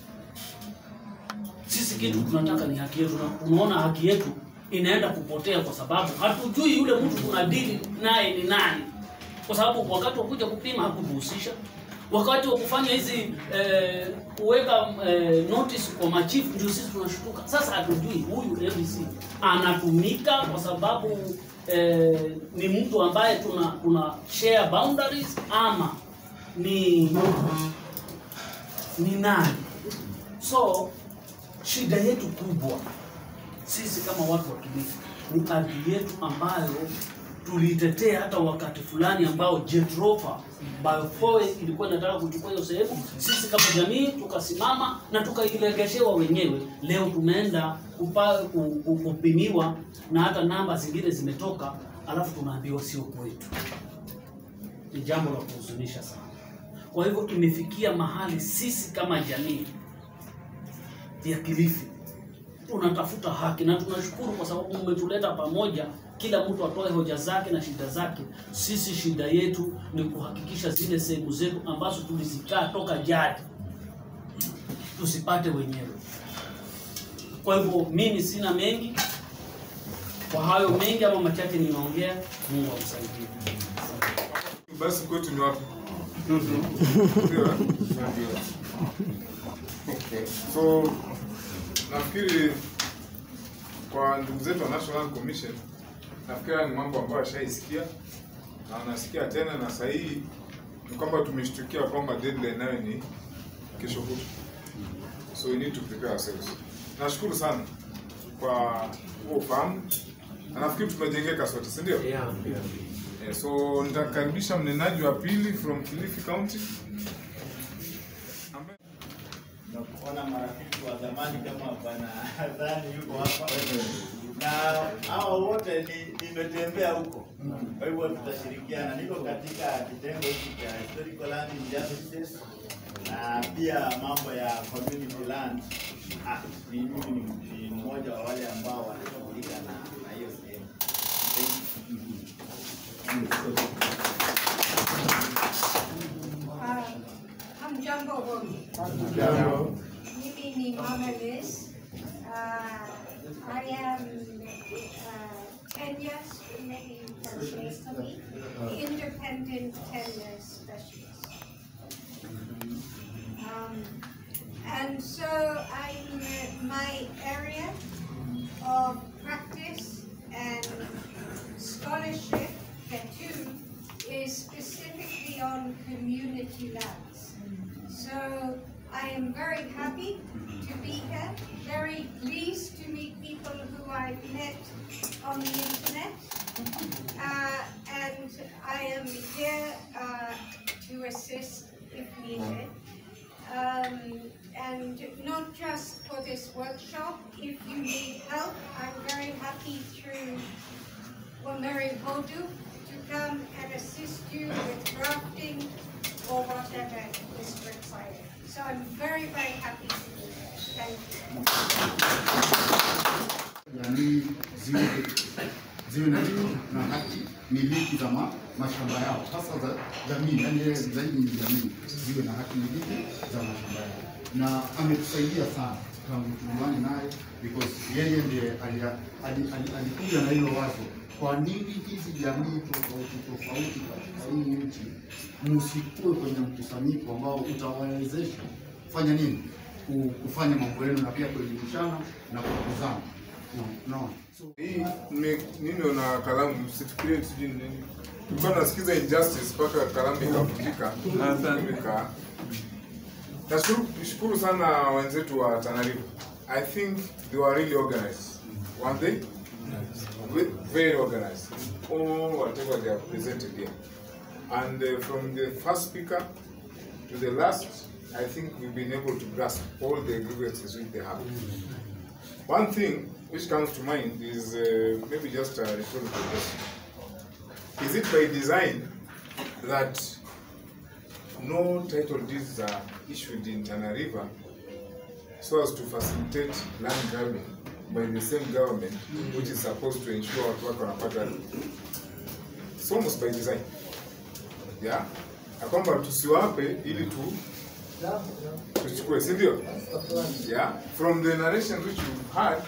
sisi kitu tunataka ni haki yetu, na tunaona haki yetu inaenda kupotea kwa sababu hatujui yule mtu tunadili naye ni nani, kwa sababu wakati wa kuja kupima hakutuhusisha, wakati wa kufanya hizi eh, kuweka eh, notice kwa machifu ndio sisi tunashutuka. Sasa hatujui huyu ABC anatumika kwa sababu eh, ni mtu ambaye tuna tuna share boundaries ama ni ni nani? So shida yetu kubwa sisi kama watu wa Kilifi ni ardhi yetu ambayo tuliitetea hata wakati fulani ambao Jet Rover Biofoil ilikuwa inataka kuchukua hiyo sehemu. Sisi kama jamii tukasimama na tukailegeshewa wenyewe. Leo tumeenda kupa, ku- ku- kupimiwa na hata namba zingine zimetoka, alafu tunaambiwa sio kwetu. Ni jambo la kuhuzunisha sana. Kwa hivyo imefikia mahali sisi kama jamii ya Kilifi tunatafuta haki na tunashukuru kwa sababu mmetuleta pamoja, kila mtu atoe hoja zake na shida zake. Sisi shida yetu ni kuhakikisha zile sehemu zetu ambazo tulizikaa toka jadi tusipate wenyewe. Kwa hivyo mimi sina mengi, kwa hayo mengi ama machache nimeongea, Mungu amsaidie.
Basi kwetu ni wapi? Ndio, eh? Okay. So nafikiri kwa ndugu zetu wa National Commission, nafikiri haya ni mambo ambayo ashaisikia na wanasikia tena, na saa hii ni kwamba tumeshtukia kwamba deadline nayo ni kesho kutwa, so we need to prepare ourselves. Nashukuru sana kwa huo ufahamu, na nafikiri tumejengeka sote, si ndio?
Yeah.
Eh, so nitakaribisha mnenaji wa pili from Kilifi County ambaye
na kuona marafiki wa zamani kama bwana Dhani yuko hapa na hawa wote ni- nimetembea huko, kwa hivyo tutashirikiana. Niko katika kitengo hiki cha historical land injustices na pia mambo ya community land act. Ni mimi ni- ni mmoja wa wale ambao wanashughulika na na hiyo sehemu.
Uh, Hamjambo wote. Mimi ni Mama Liz. Uh, I am uh, Kenya's, maybe you can say to me, independent tenure specialist. Um, and so I'm, uh, my area of practice and scholarship, KETU, is specifically on community lands. So I am very happy to be here, very pleased to meet people who I've met on the internet. Uh, and I am here uh, to assist if needed. Um, and not just for this workshop, if you need help, I'm very happy through Wameri Hodu to come and assist you with drafting or whatever is required. So I'm very, very happy to be here. Thank you.
jamii ziwe ziwe na na haki miliki za ma, mashamba yao, hasa za jamii, yani yeye zaidi ni jamii ziwe na haki miliki za mashamba yao, na ametusaidia sana tangu tuungane naye because yeye ndiye alia- ali- ali- alikuja na hilo wazo, kwa nini hizi jamii tofauti tofauti katika hii nchi msikue kwenye mkusanyiko ambao utawawezesha kufanya nini, Ku- kufanya mambo yenu na pia kuelimishana na kukuzana. Unaona? So,
hii ni- nini na kalamu, msifikirie sijui ni nini. Tulikuwa tunasikiza injustice mpaka kalamu ikavunjika. Nika- Nashukuru nishukuru sana wenzetu wa Tana River. I think they were really organized. One day, Ve- very organized. All whatever they have presented here. And uh, from the first speaker to the last, I think we've been able to grasp all the grievances which they have. One thing which comes to mind is uh, maybe just a rhetorical question. Is it by design that no title deeds are issued in Tana River so as to facilitate land grabbing by the same government which is supposed to ensure watu wake wanapata It's almost by design. Yeah? Na kwamba tusiwape ili tu tuchukue, si ndio? Yeah? From the narration which you've had,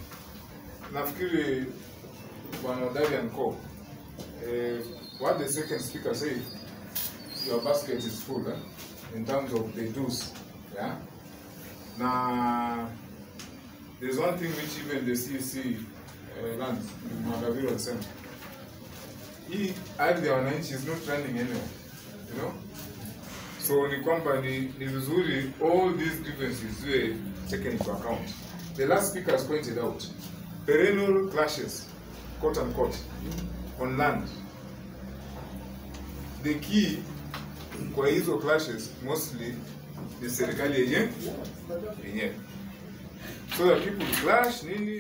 nafikiri bwana Darian Co, eh, what the second speaker said, your basket is full eh, in terms of the dues. Yeah? Na there's one thing which even the CEC uh, lands, Magaviro alisema hii ardhi ya wananchi is not running anywhere, you know? So ni kwamba ni, ni vizuri all these grievances ziwe taken into account. The last speaker has pointed out perennial clashes, quote unquote, on land. The key kwa hizo clashes mostly ni serikali yenye yenyewe. So that people clash nini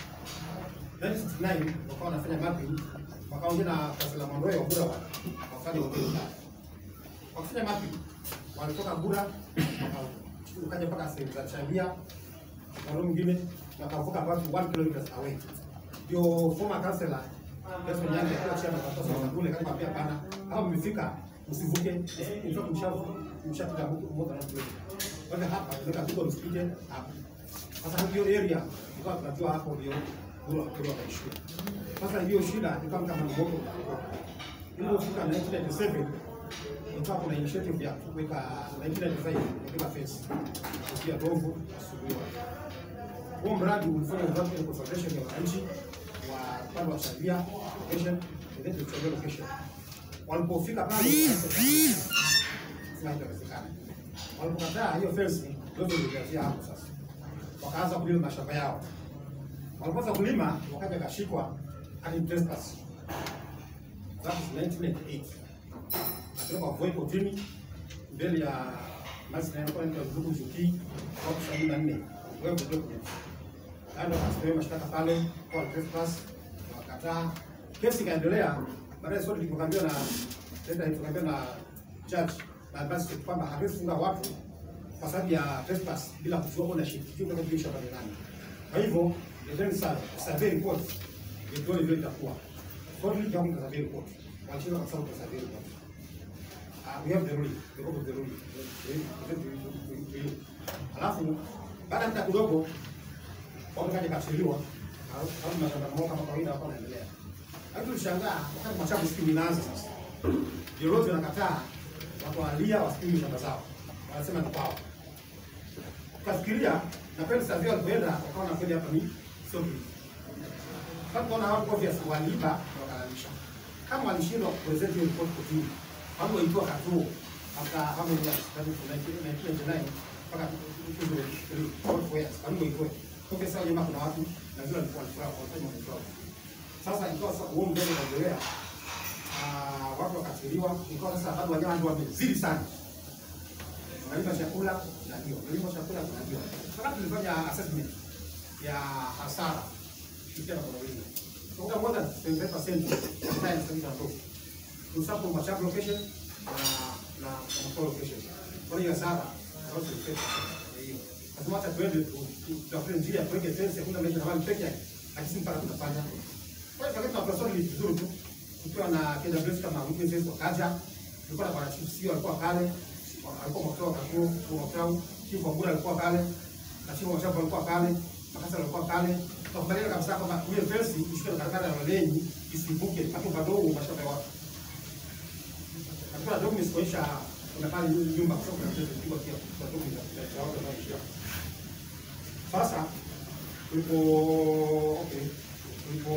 1969 wakawa wanafanya mapping, wakaongea na Kasela Mondoe wa Bura wa- wafanye hoteli. Wakifanya mapping, walitoka Bura waka- ukaja mpaka sehemu za Chamia na roho mwingine wakavuka about 1 kilometers away. Ndio former councillor Desmond Nyange akiwa chairman wa Kasela Mondoe kama pia pana kama mmefika msivuke, in fact mshavuka mshapita more than 1 kilometer. Kwa hivyo hapa ndio kidogo msipite hapa. Sasa hiyo area ilikuwa tunajua hapo ndio Bura Bura waishia. Sasa hiyo shida ikawa kama mgogo. Ilipofika 1997 ikawa kuna initiative ya kuweka 1995 kuweka fence kutia Dovu asubuhi. Huo mradi ulifanya development consultation ya wananchi wa upande wa Shabia location and then tulichagua location. Walipofika pale sema itawezekana. Walipokataa hiyo fence ndio ilikazia hapo sasa. Wakaanza kulima mashamba yao Walipoanza kulima wakaja kashikwa hadi trespass. That is 1998. Akatoka Voi kotini mbele ya basi na inakuwa inaitwa Zuku Zuki kwa sabini na nne. Wewe ndio document. Kando akasipewa mashtaka pale kwa trespass wakataa. Kesi ikaendelea. Baadaye sote tulipokambiwa na tenda tukaambiwa na judge na basi kwamba hatuwezi funga watu kwa sababu ya trespass bila kujua ownership kitu kama kile shamba ni nani. Kwa hivyo ndio sasa survey report ndio vile itakuwa. Kwa hiyo ndio kama survey report. Wachina kwa sababu survey report. Uh, we have the ruling, the copy of the ruling. Alafu baada ya muda kidogo watu kaja kachiliwa au mashamba mmoja kama kawaida hapo naendelea. Lakini tulishangaa wakati machafu siku inaanza sasa. Viongozi wanakataa watu walia wasikilize shamba zao. Wanasema ni kwao. Tukafikiria na kweli sasa vile walipoenda wakaona kweli hapa ni sio hivi. Kama tunaona watu obvious waliiba na wakalalisha. Kama walishindwa kupresent hiyo report kotini, watu waitwa katuo after how many years? That is 1999 mpaka 2003 years. Karibu itoe. Kwa sababu jamaa kuna watu na vile walikuwa wanafurahi wanafanya mambo Sasa ikawa sasa huo mbele unaendelea. Ah, watu wakatiliwa, ikawa sasa bado wanyama ndio wamezidi sana. Unalipa chakula na hiyo, unalipa chakula na hiyo. Sasa tulifanya assessment ya hasara kupitia na kwa wingi. Kwa more than 25% of time spent on top. Tusapo machap location na na na location. Kwa hiyo hasara au tulifanya hiyo. Lazima hata tuende tutafute njia tuweke fence hakuna measure na peke yake. Lakini mpaka tunafanya. Kwa hiyo kama tunasoma ni vizuri tu. Tukiwa na KWS kama witnesses wakaja. Tulikuwa na bwana chief sio alikuwa pale. Alikuwa mkutao kakuu, mkutao. Chief wa Bura alikuwa pale. Na chief wa shamba alikuwa pale. Makasa alikuwa pale. Tukakubaliana kabisa kwamba hiyo fence ishike na karakana ya walenyi isivuke hapo padogo mashamba ya watu. Hakuna documents kuonyesha kuna pale nyumba kwa sababu kuna mchezo mkubwa pia kwa documents za watu wanaoishi sasa tulipo okay, tulipo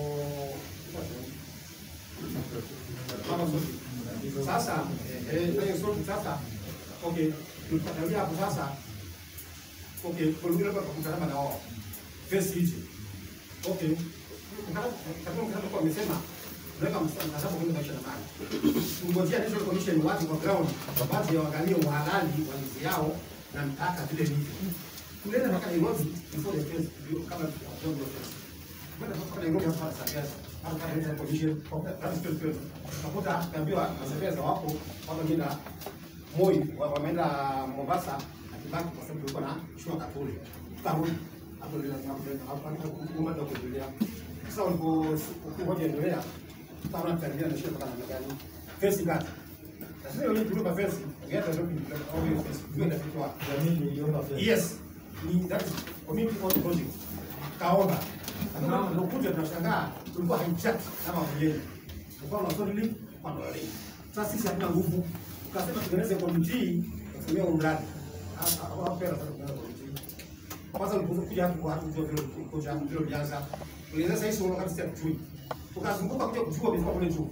Mama Sophie. sasa eh, eh, hiyo Sophie sasa okay, tulipatalia hapo sasa okay, kwa vile hapa kukutana na wao face hizi okay, kama kama kwa amesema tunaweka mtazamo kwenye maisha na mali. Tungojea National Commission watu kwa ground wapate waangalie uhalali wa nchi yao na mpaka vile ndivyo tulienda mpaka Nairobi before the fence ndio kama tunajua fence. Kwenda mpaka Nairobi hapa na Sabia hapa kwa National Commission that's still good. Nakuta kaambiwa Sabia wapo wako jina Moi wa- wameenda Mombasa na Kibaki kwa sababu tulikuwa na shua Katoli. Tukarudi hapo ndio hapo hapo kuma ndio kuendelea. Sasa walipo ngoja endelea tutaona tutaendelea na shida mpaka namna gani. Fence kati. Sasa hiyo tulipa fence, ngeta ndio au hiyo fence ndio inafika
Jamii iliomba fedha.
Yes, ni that is community owned project. Kaomba. Kama tunakuja tunashangaa tulikuwa haichati kama wenyewe. Tulikuwa na sorry kwa ndole. Sasa sisi hatuna nguvu. Tukasema tutengeneze committee kusimamia huu mradi. Hapa hapo pera sasa tunaanza committee. Kwanza ulipokuja hapo kwa hapo ndio vile kuja ndio ulianza. Ulianza sasa hizo wakati sasa tuchui. Tukazunguka kuja kujua bila kule juu.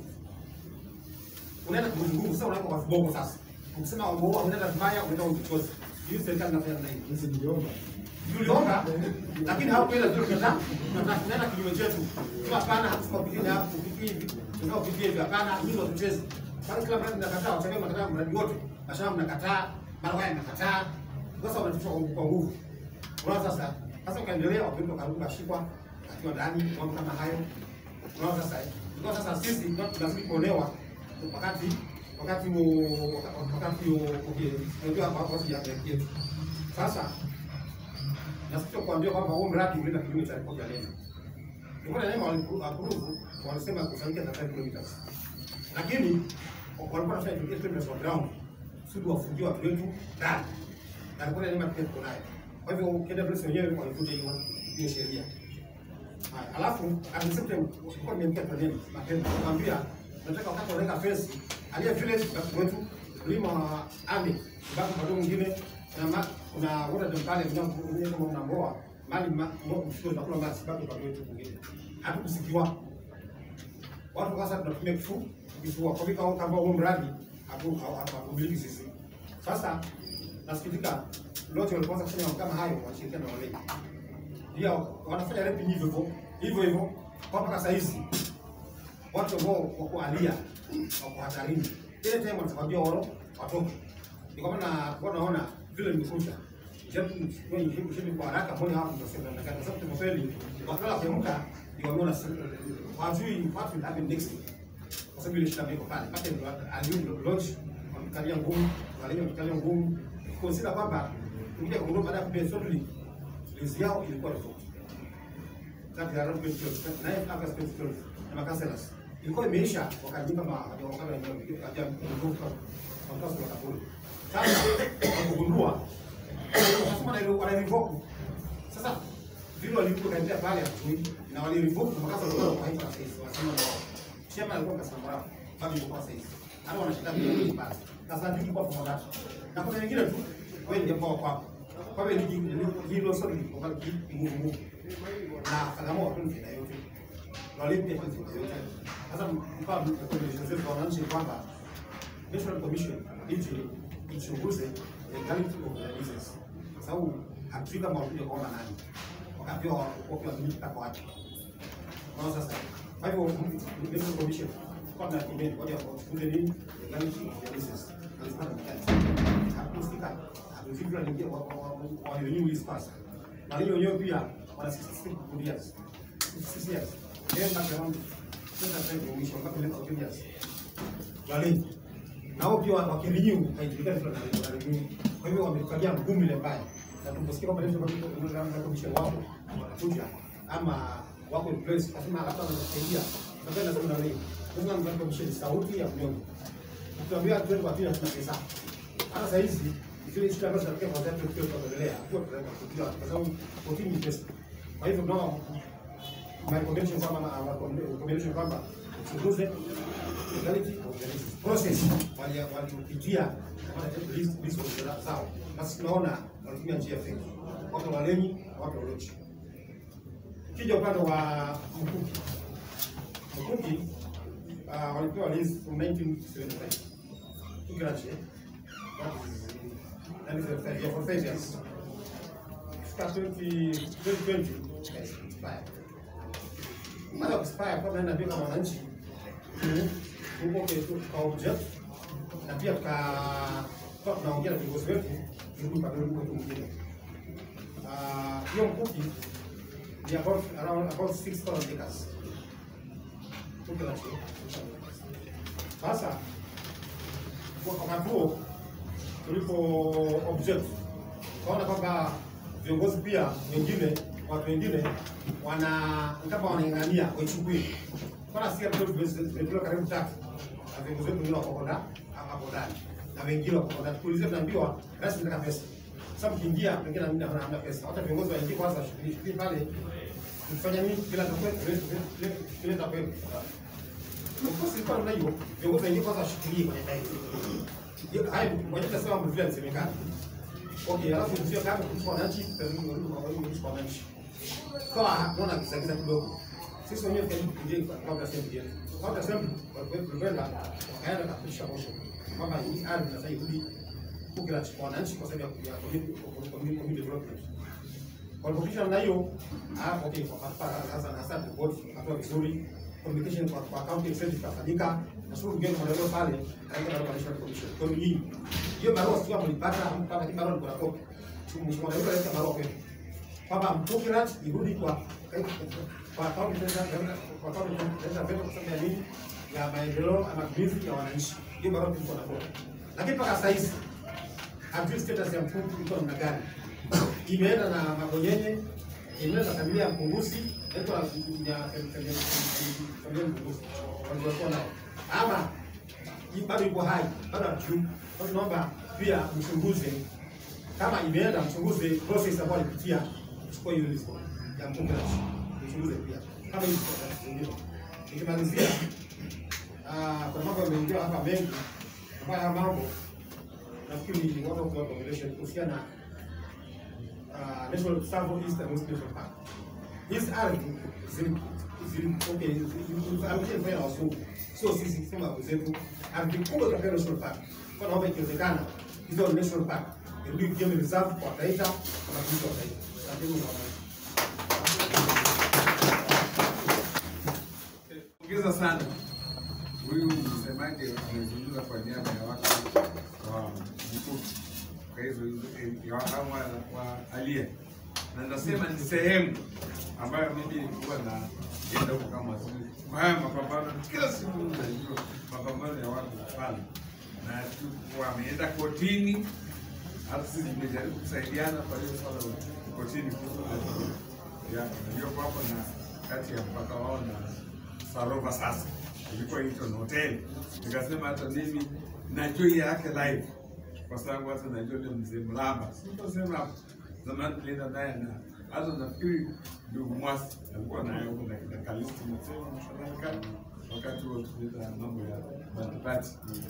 Unaenda kuzunguka sasa unaenda kwa viboko sasa. Ukisema wao unaenda vibaya unaenda ukichozi. Hiyo serikali inafanya namna hiyo
Sisi niliomba.
tuliomba lakini hawakuenda vile tunataka tunataka tunaenda kinyume chetu kwa hapana hatusipopigini hapo hivi tunaopigia hivi hapana hizo tucheze bali kila mradi mnakataa wachana mnakataa mradi wote mashamba mnakataa mara waya mnakataa sasa wanatufa kwa nguvu unaona sasa sasa ukaendelea wapendwa karibu kashikwa akiwa ndani mambo kama hayo unaona sasa kwa sasa sisi ndio tunazidi kuonewa wakati wakati huo wakati huo okay unajua hapa watu ya yetu sasa nasikia kuambia kwamba huo mradi ulienda kinyume cha ripoti ya NEMA. Ripoti ya NEMA waliapprove, walisema kusanyika na 5 kilometers, lakini walikuwa wanafanya 28 kilometers on ground kusudi wafungie watu wetu ndani, na ripoti ya NEMA pia tuko nayo. Kwa hivyo KWS wenyewe walifuta hiyo hiyo sheria. Haya, alafu at the same time walikuwa nimemkia kwa NEMA mapema kumwambia tunataka wakati wanaweka fence aliye village basi wetu mlima wa Ami bado bado mwingine na ma, kuna water dam pale kuna mwingine kama una mboa mali ma- mboa mshiko za kula maji bado bado wetu mwingine hatukusikiwa watu sasa tunatumia kifu kifua kwa vika kama huo mradi hapo hatumiliki sisi sasa nasikitika lote walipoanza kufanya mambo kama hayo wanashirikiana na wale pia wanafanya rape hivyo hivyo hivyo hivyo kwa mpaka saa hizi watu ambao wako alia wako hatarini, ile time watakwambia wao watoke. Ni kwa maana kwa naona vile nimekuja japo kwa hiyo kwa haraka mbona hapo tunasema na kwa sababu tumefeli wakala kuamka ndio wameona hawajui what will happen next week kwa sababu ile shida iko pale pale ndio aliyo lodge wamekalia ngumu wale wamekalia ngumu consider kwamba tukija kugundua baada ya kupea shortly list yao ilikuwa tofauti kati ya Rob Petros na August Petros na makaselas ilikuwa imeisha wakajipa ma wakala ya ya kutoka wakati wa kaburi sasa wakugundua wanasema na wana revoke sasa vile walikuwa kaendelea pale hatujui na wali revoke makasa walikuwa kwa hivyo sasa wanasema na chama alikuwa kasema bravo bado yuko sasa hivi hata wanashika vile pale sasa ndio kwa pamoja na kuna wengine tu wewe ndio kwa kwako kwa hiyo ligi hilo sio ni kwa nguvu nguvu na kagamo watu ni yote na walipe kwa yote sasa mfano kwa sisi kwa wananchi kwamba National Commission ije ichunguze legality of the business kwa sababu hatujui kama watakuja kuona nani wakati wa kwa kwa kwa wapi kwa sasa kwa hivyo National Commission kwa na comment kwa hiyo kuchunguze nini legality of the business lazima ni hakusika hatujui wanaingia wa wa renew this pass na hiyo wenyewe pia wana 66 years 66 years then back around 20 commission mpaka 11 years wale nao pia wakirenew haijulikani vile wanarenew kwa hivyo wamekalia ngumu ile mbaya na tuposikia kwamba ndio commission wao wanakuja ama wako in place kasema hata wanasaidia sasa nasema na wewe lazima mtu commission sauti ya mnyonge ukiambia twende kwa pia tuna pesa hata saa hizi zile shida ambazo zinatokea kwa watu tukio tunaendelea kwa tunaweza kufikia kwa sababu kotini ni pesa kwa hivyo tunaona my recommendation kwamba na recommendation kwamba uchunguze legality of the process wali walipitia kama list list of the zao basi tunaona walitumia njia feki watu waleni na watu walochi kija upande wa mkuki mkuki uh, walipewa list from 1975 tukirache that is a five year for five years Fika 20 2020 expire baada ya kuspire kwa naenda pia kama wananchi huko kwa object na pia tuka kwa tunaongea na viongozi wetu ili kwa ndio huko mwingine ah hiyo mkuki ni about around about 6000 acres huko la chini sasa kwa wakati huo tulipo object tukaona kwamba viongozi pia wengine watu wengine wana kama wanaingania waichukue Kwana sikia mtoto tumetoka karibu tatu na viongozi wetu wengine wako ndani hapo ndani na wengine wako ndani. Tuulize, tunaambiwa rasmi nataka pesa. Sasa mkiingia pengine hamna hamna pesa. Hata viongozi waingie kwanza shughuli pale. Tufanya nini bila takwenda bila takwenda. Of course ilikuwa namna hiyo. Viongozi waingie kwanza washikilie kwenye time. Hayo wajita sema mambo vile yanasemekana. Okay, alafu sio kama kwa wananchi, kwa wananchi. Kwa naona kisagiza kidogo sisi wenyewe karibu kuingia kabla assembly yetu. Kabla assembly walikwenda wakaenda na kupisha motion kwamba hii ardhi inafaa irudi kukila kwa wananchi kwa sababu ya community development. Walipopisha namna hiyo, ah, okay, kwa hapa sasa na sasa report hatua vizuri communication kwa kwa county executive kafanyika na sio ngine kwa leo pale katika barua ya commission. Kwa hiyo hii hiyo barua sio mlipata mpaka hii barua kuna copy. Mheshimiwa Naibu alileta barua kwetu kwamba Mtukirat irudi kwa kwa kaunti tena kwa kaunti tena veto kwa sababu ya nini ya maendeleo na matumizi ya wananchi. Hiyo barua tulikuwa na kwa. Lakini mpaka sasa hivi hatujui status ya mfuko iko namna gani. Imeenda na Magonyenye, imeenda na familia ya Mpungusi, iko na ya familia ya Mpungusi. Walikuwa nao. Ama hii bado iko hai, bado hatujui. Kwa hiyo tunaomba pia mchunguze kama imeenda, mchunguze process ambayo alipitia kuchukua hiyo list ya mpunga mchunguze pia kama hivi zingine. Nikimalizia, ah, kuna mambo yameingia hapa mengi ambayo haya mambo nafikiri ni watu kwa population kuhusiana na ah, National Tsavo East and West National Park. Hizi ardhi zili zili okay, zili fanya wasungu, sio sisi sema wenzetu. Ardhi kubwa katika National Park, kwa naomba ikiwezekana hizo National Park irudi game reserve kwa Taita, kwa matumizi wa Taita. Asanteni kwa
nampongeza sana huyu msemaji amezungumza kwa niaba ya watu wa Mkuki kwa hizo hizo- ya hawa wa alia, na nasema ni sehemu ambayo mimi huwa naenda huko kama waziri kwa haya mapambano. Kila siku najua mapambano ya watu pale, na tu- wameenda kotini, hata sisi tumejaribu kusaidiana kwa hiyo swala la kotini kuhusu ya iliyoko hapo na kati ya mpaka wao na Sarova sasa ilikuwa Hilton Hotel. Nikasema hata mimi najua hii yake live kwa sababu hata najua ile mzee Mlamba, sitasema hapo zamani tulienda naye na hata nafikiri ndugu Mwasi alikuwa naye huko na kina Kalisti Msema kadhalika, wakati huo tulienda mambo ya Bandipati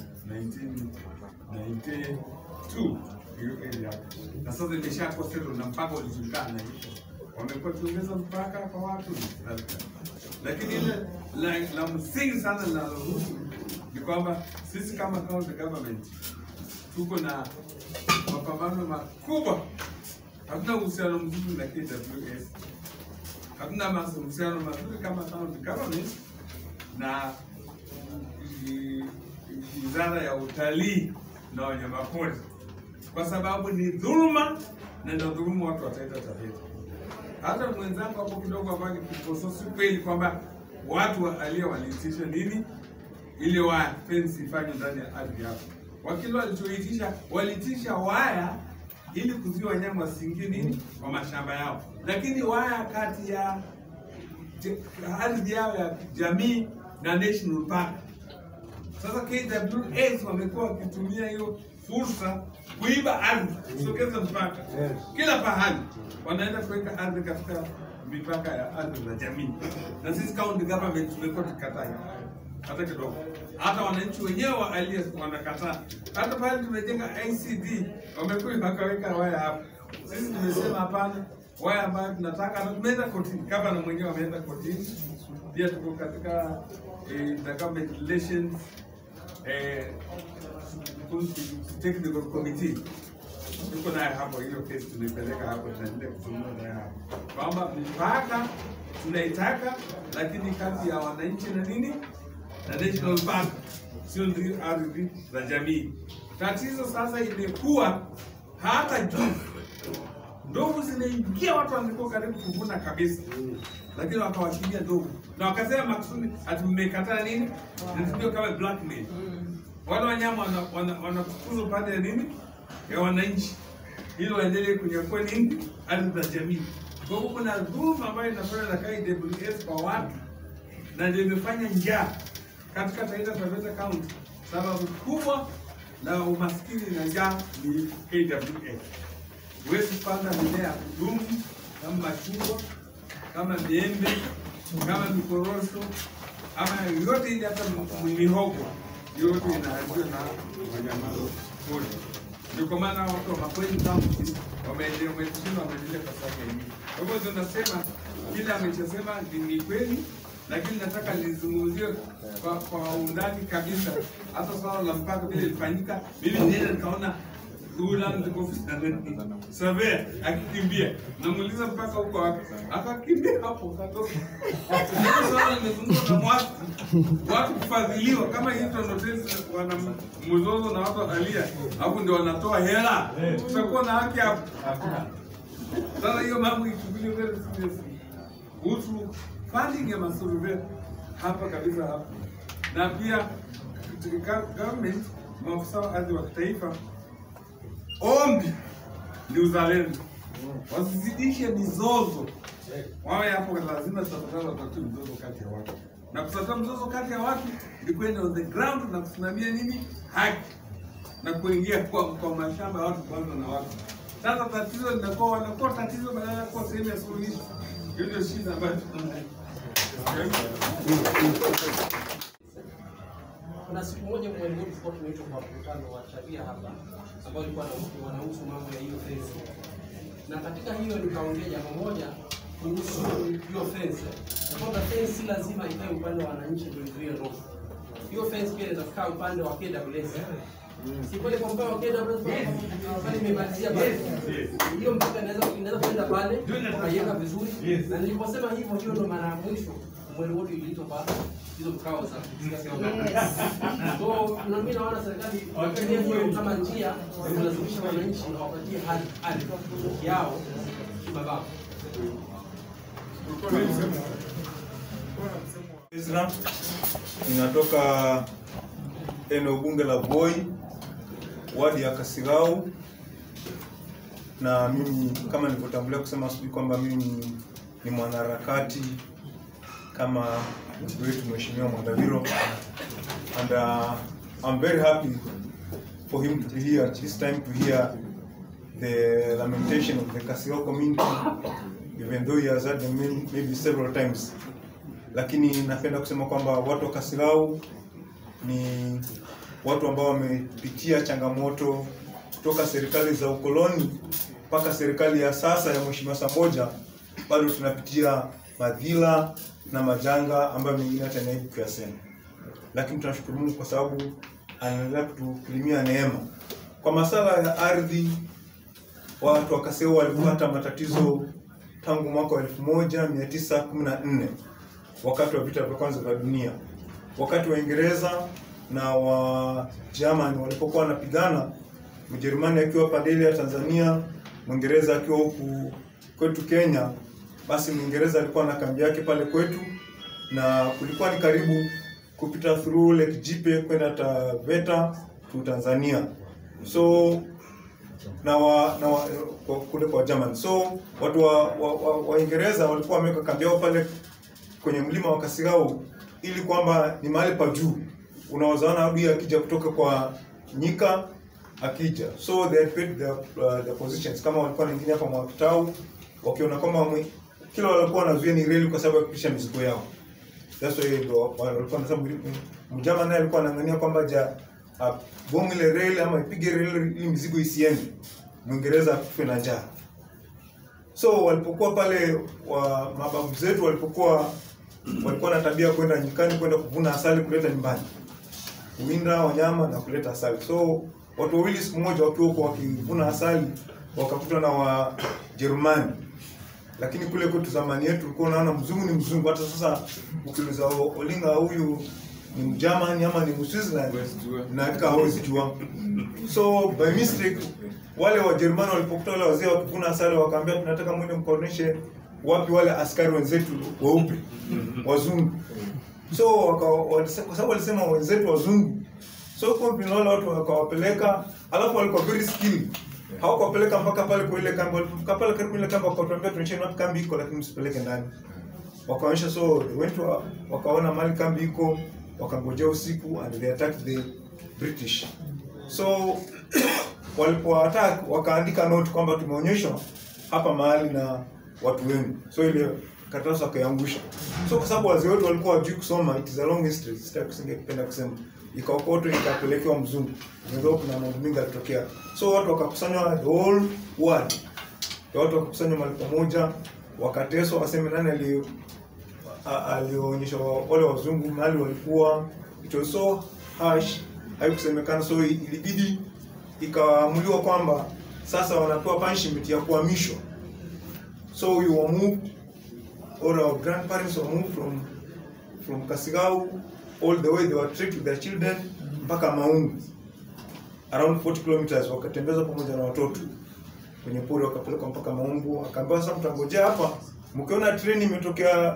1992 hiyo area hapo, na sasa imeshakuwa settled na mpaka ulijulikana hivo wamekuwa tuongeza mpaka kwa watu na kadhalika. lakini ile la, la msingi sana linalohusu ni kwamba sisi kama county government tuko na mapambano makubwa. Hatuna uhusiano mzuri na KWS, hatuna mas- uhusiano mazuri kama county government na i- wizara ya utalii na wanyamapori, kwa sababu ni dhuluma na ndio dhuluma watu wataita Taveta. Hata mwenzangu hapo kidogo ambaye kiposo, si kweli kwamba watu wa alia waliitisha nini ile waya fence ifanywe ndani ya ardhi hapo. Wakili walichoitisha waliitisha waya ili kuzuia wanyama wasiingie nini kwa mashamba yao, lakini waya kati ya je- ardhi yao ya jamii na national park. Sasa KWS wamekuwa wakitumia hiyo fursa kuiba ardhi, kusogeza mpaka kila pahali, wanaenda kuweka ardhi katika mipaka ya ardhi za jamii, na sisi county government tumekuwa tukikataa hiyo hata kidogo. Hata wananchi wenyewe wa Alias wanakataa. Hata pale tumejenga ICD wamekuja wakaweka waya hapo. Sisi tumesema hapana, waya ambayo tunataka, na tumeenda kotini, gavana mwenyewe ameenda kotini. Pia tuko katika eh, the government relations eh, technical committee tuko naye hapo, hiyo kesi tunaipeleka hapo, tunaendelea kuzungumza naye hapo kwamba mipaka tunaitaka, lakini kati ya wananchi na nini na national park, sio ndio ardhi za jamii. Tatizo sasa imekuwa hata juu ndovu zinaingia, watu walikuwa karibu kuvuna kabisa, lakini wakawashikia ndovu na wakasema makusudi ati mmekataa nini, ndio kama blackmail. Wale wanyama wanafukuzwa wana, wana wanafukuzwa pande ya nini ya wananchi ili waendelee kunyakua nini ardhi za jamii. Kwa hivyo kuna dhuluma ambayo inafanywa na KWS kwa watu na ndio imefanya njaa katika Taita Taveta County. Sababu kubwa la umaskini na njaa ni KWS. Huwezi kupanda mimea ya kudumu kama machungwa, kama miembe, kama mikorosho ama yote ile, hata m- mihogo yote inaharibiwa na wanyama pori. Ndio kwa maana watu wa Makueni County wameendelea wametushinda wameendelea kwa sababu ya hii. Kwa hivyo tunasema kile amechosema ni ni kweli, lakini nataka nizungumzie kwa, kwa undani kabisa, hata swala la mpaka vile ilifanyika. Mimi nienda nikaona Savea akikimbia, namuuliza mpaka huko wapi, akakimbia hapo katoka. Sasa swala limezungumzwa na watu watu kufadhiliwa kama Hilton Hotels wana mzozo na watu alia, hapo ndio wanatoa hela, tutakuwa na haki hapo. Sasa hiyo mambo ichukuliwe very seriously kuhusu funding ya masurvey hapa kabisa hapa, na pia katika government, maafisa wa ardhi wa kitaifa, ombi ni uzalendo, wasizidishe mizozo, wawe hapo, lazima tafadhali watatue mzozo kati ya watu, na kutatua mzozo kati ya watu ni kwenda on the ground na kusimamia nini haki na kuingia kwa, kwa mashamba ya watu kwanza na watu. Sasa tatizo linakuwa wanakuwa tatizo badala ya kuwa sehemu ya suluhisho. Hiyo ndio shida ambayo tunayo.
Kuna siku moja mwalimu tulikuwa tumeitwa kwa mkutano wa sheria hapa ambao ulikuwa na- wanahusu mambo ya hiyo fence, na katika hiyo nikaongea jambo moja kuhusu hiyo fence, na kwamba fence si lazima ikae upande wa wananchi ndio izuie roho. Hiyo fence pia inaweza kukaa upande wa KWS. Si kweli kwa mfano wa KWS pale imemalizia pale. Hiyo mpaka inaweza inaweza kwenda pale ukaiweka vizuri, na niliposema hivyo, hiyo ndo mara ya mwisho mwezi wote iliitwa kwa hizo vikao za so na mimi naona serikali itumie hiyo kama njia ya kulazimisha wananchi wapatie hali ardhi yao kimabavu.
Ezra, ninatoka eneo bunge la Voi, wadi ya Kasirau, na mimi kama nilivyotangulia kusema asubuhi kwamba mimi ni mwanaharakati kama ndugu wetu Mheshimiwa Mwandaviro and uh, I'm very happy for him to be here this time to hear the lamentation of the Kasirau community even though he has had them many- maybe several times lakini napenda kusema kwamba watu wa Kasirau ni watu ambao wamepitia changamoto kutoka serikali za ukoloni mpaka serikali ya sasa ya Mheshimiwa Samboja, bado tunapitia madhila na majanga ambayo mengine hata naibu kuyasema, lakini tunashukuru Mungu kwa sababu anaendelea kutukirimia neema. Kwa masala ya ardhi, watu wa Kaseu walipata matatizo tangu mwaka wa 1914 wakati wa vita vya kwanza vya dunia, wakati Waingereza na wa German walipokuwa wanapigana, Mjerumani akiwa pande ile ya Tanzania, Mwingereza akiwa huku kwetu Kenya, basi Mwingereza alikuwa na kambi yake pale kwetu, na kulikuwa ni karibu kupita through Lake Jipe kwenda Taveta to Tanzania. So na wa, na wa, kwa, kule kwa German. So watu wa wa, wa, Waingereza walikuwa wameweka kambi yao pale kwenye mlima wa Kasirau ili kwamba ni mahali pa juu, unawezaona adui akija kutoka kwa nyika akija. So they had paid their, uh, their positions kama walikuwa na wengine hapa Mwakitau wakiona kwamba mwe- kila walikuwa wanazuia ni reli kwa sababu ya kupisha mizigo yao. That's why ndo walikuwa wanasema mjama naye alikuwa anaangania kwamba ja bomu ile reli ama ipige reli ili mizigo isiende, Mwingereza akufe na njaa. So walipokuwa pale wa mababu zetu walipokuwa walikuwa na tabia ya kwenda nyikani kwenda kuvuna asali kuleta nyumbani, kuwinda wanyama na kuleta asali. So watu wawili siku moja wakiwa huko wakivuna asali wakakutwa na Wajerumani, lakini kule kwetu zamani yetu ulikuwa unaona mzungu ni mzungu. Hata sasa ukiuliza O- Olinga huyu ni Mjermani ama ni Mswitzerland, na hakika hawezi jua. So by mistake wale Wajerumani walipokuta wale wazee wakivuna asali, wakaambia tunataka mwende mkaoneshe wapi wale askari wenzetu weupe wazungu. So waka, walise- kwa sababu walisema wenzetu wazungu, so kompini wale watu wakawapeleka, alafu walikuwa very skilled hawakuwapeleka mpaka pale kwa ile kambi. Walipofika pale karibu ile kambi, wakatuambia tuonyesheni wapi kambi iko, lakini msipeleke ndani. Wakaonyesha, so they went to, wakaona mahali kambi iko, wakangojea usiku and they attacked the British. So walipo attack wakaandika note kwamba tumeonyeshwa hapa mahali na watu wenu, so ile karatasi wakaiangusha. So kwa sababu wazee wetu walikuwa wajui kusoma, it is a long history, sitaki kusingependa kusema, ikaokotwa ikapelekewa mzungu, ingawa kuna mambo mengi yalitokea. So watu wakakusanywa the whole world, watu wakakusanywa mahali pamoja, wakateswa, waseme nani ali a- alionyesha wa- wale wazungu mahali walikuwa. It was so harsh, haikusemekana, so ilibidi ikaamuliwa kwamba sasa wanapewa punishment ya kuhamishwa. So we were moved, or our grandparents were moved from from Kasigau all the way, they were treated with their children mpaka Maungu around 40 kilometers, wakatembezwa pamoja na watoto kwenye pori, wakapelekwa mpaka Maungu. Akaambiwa sasa, mtangojea hapa, mkiona treni imetokea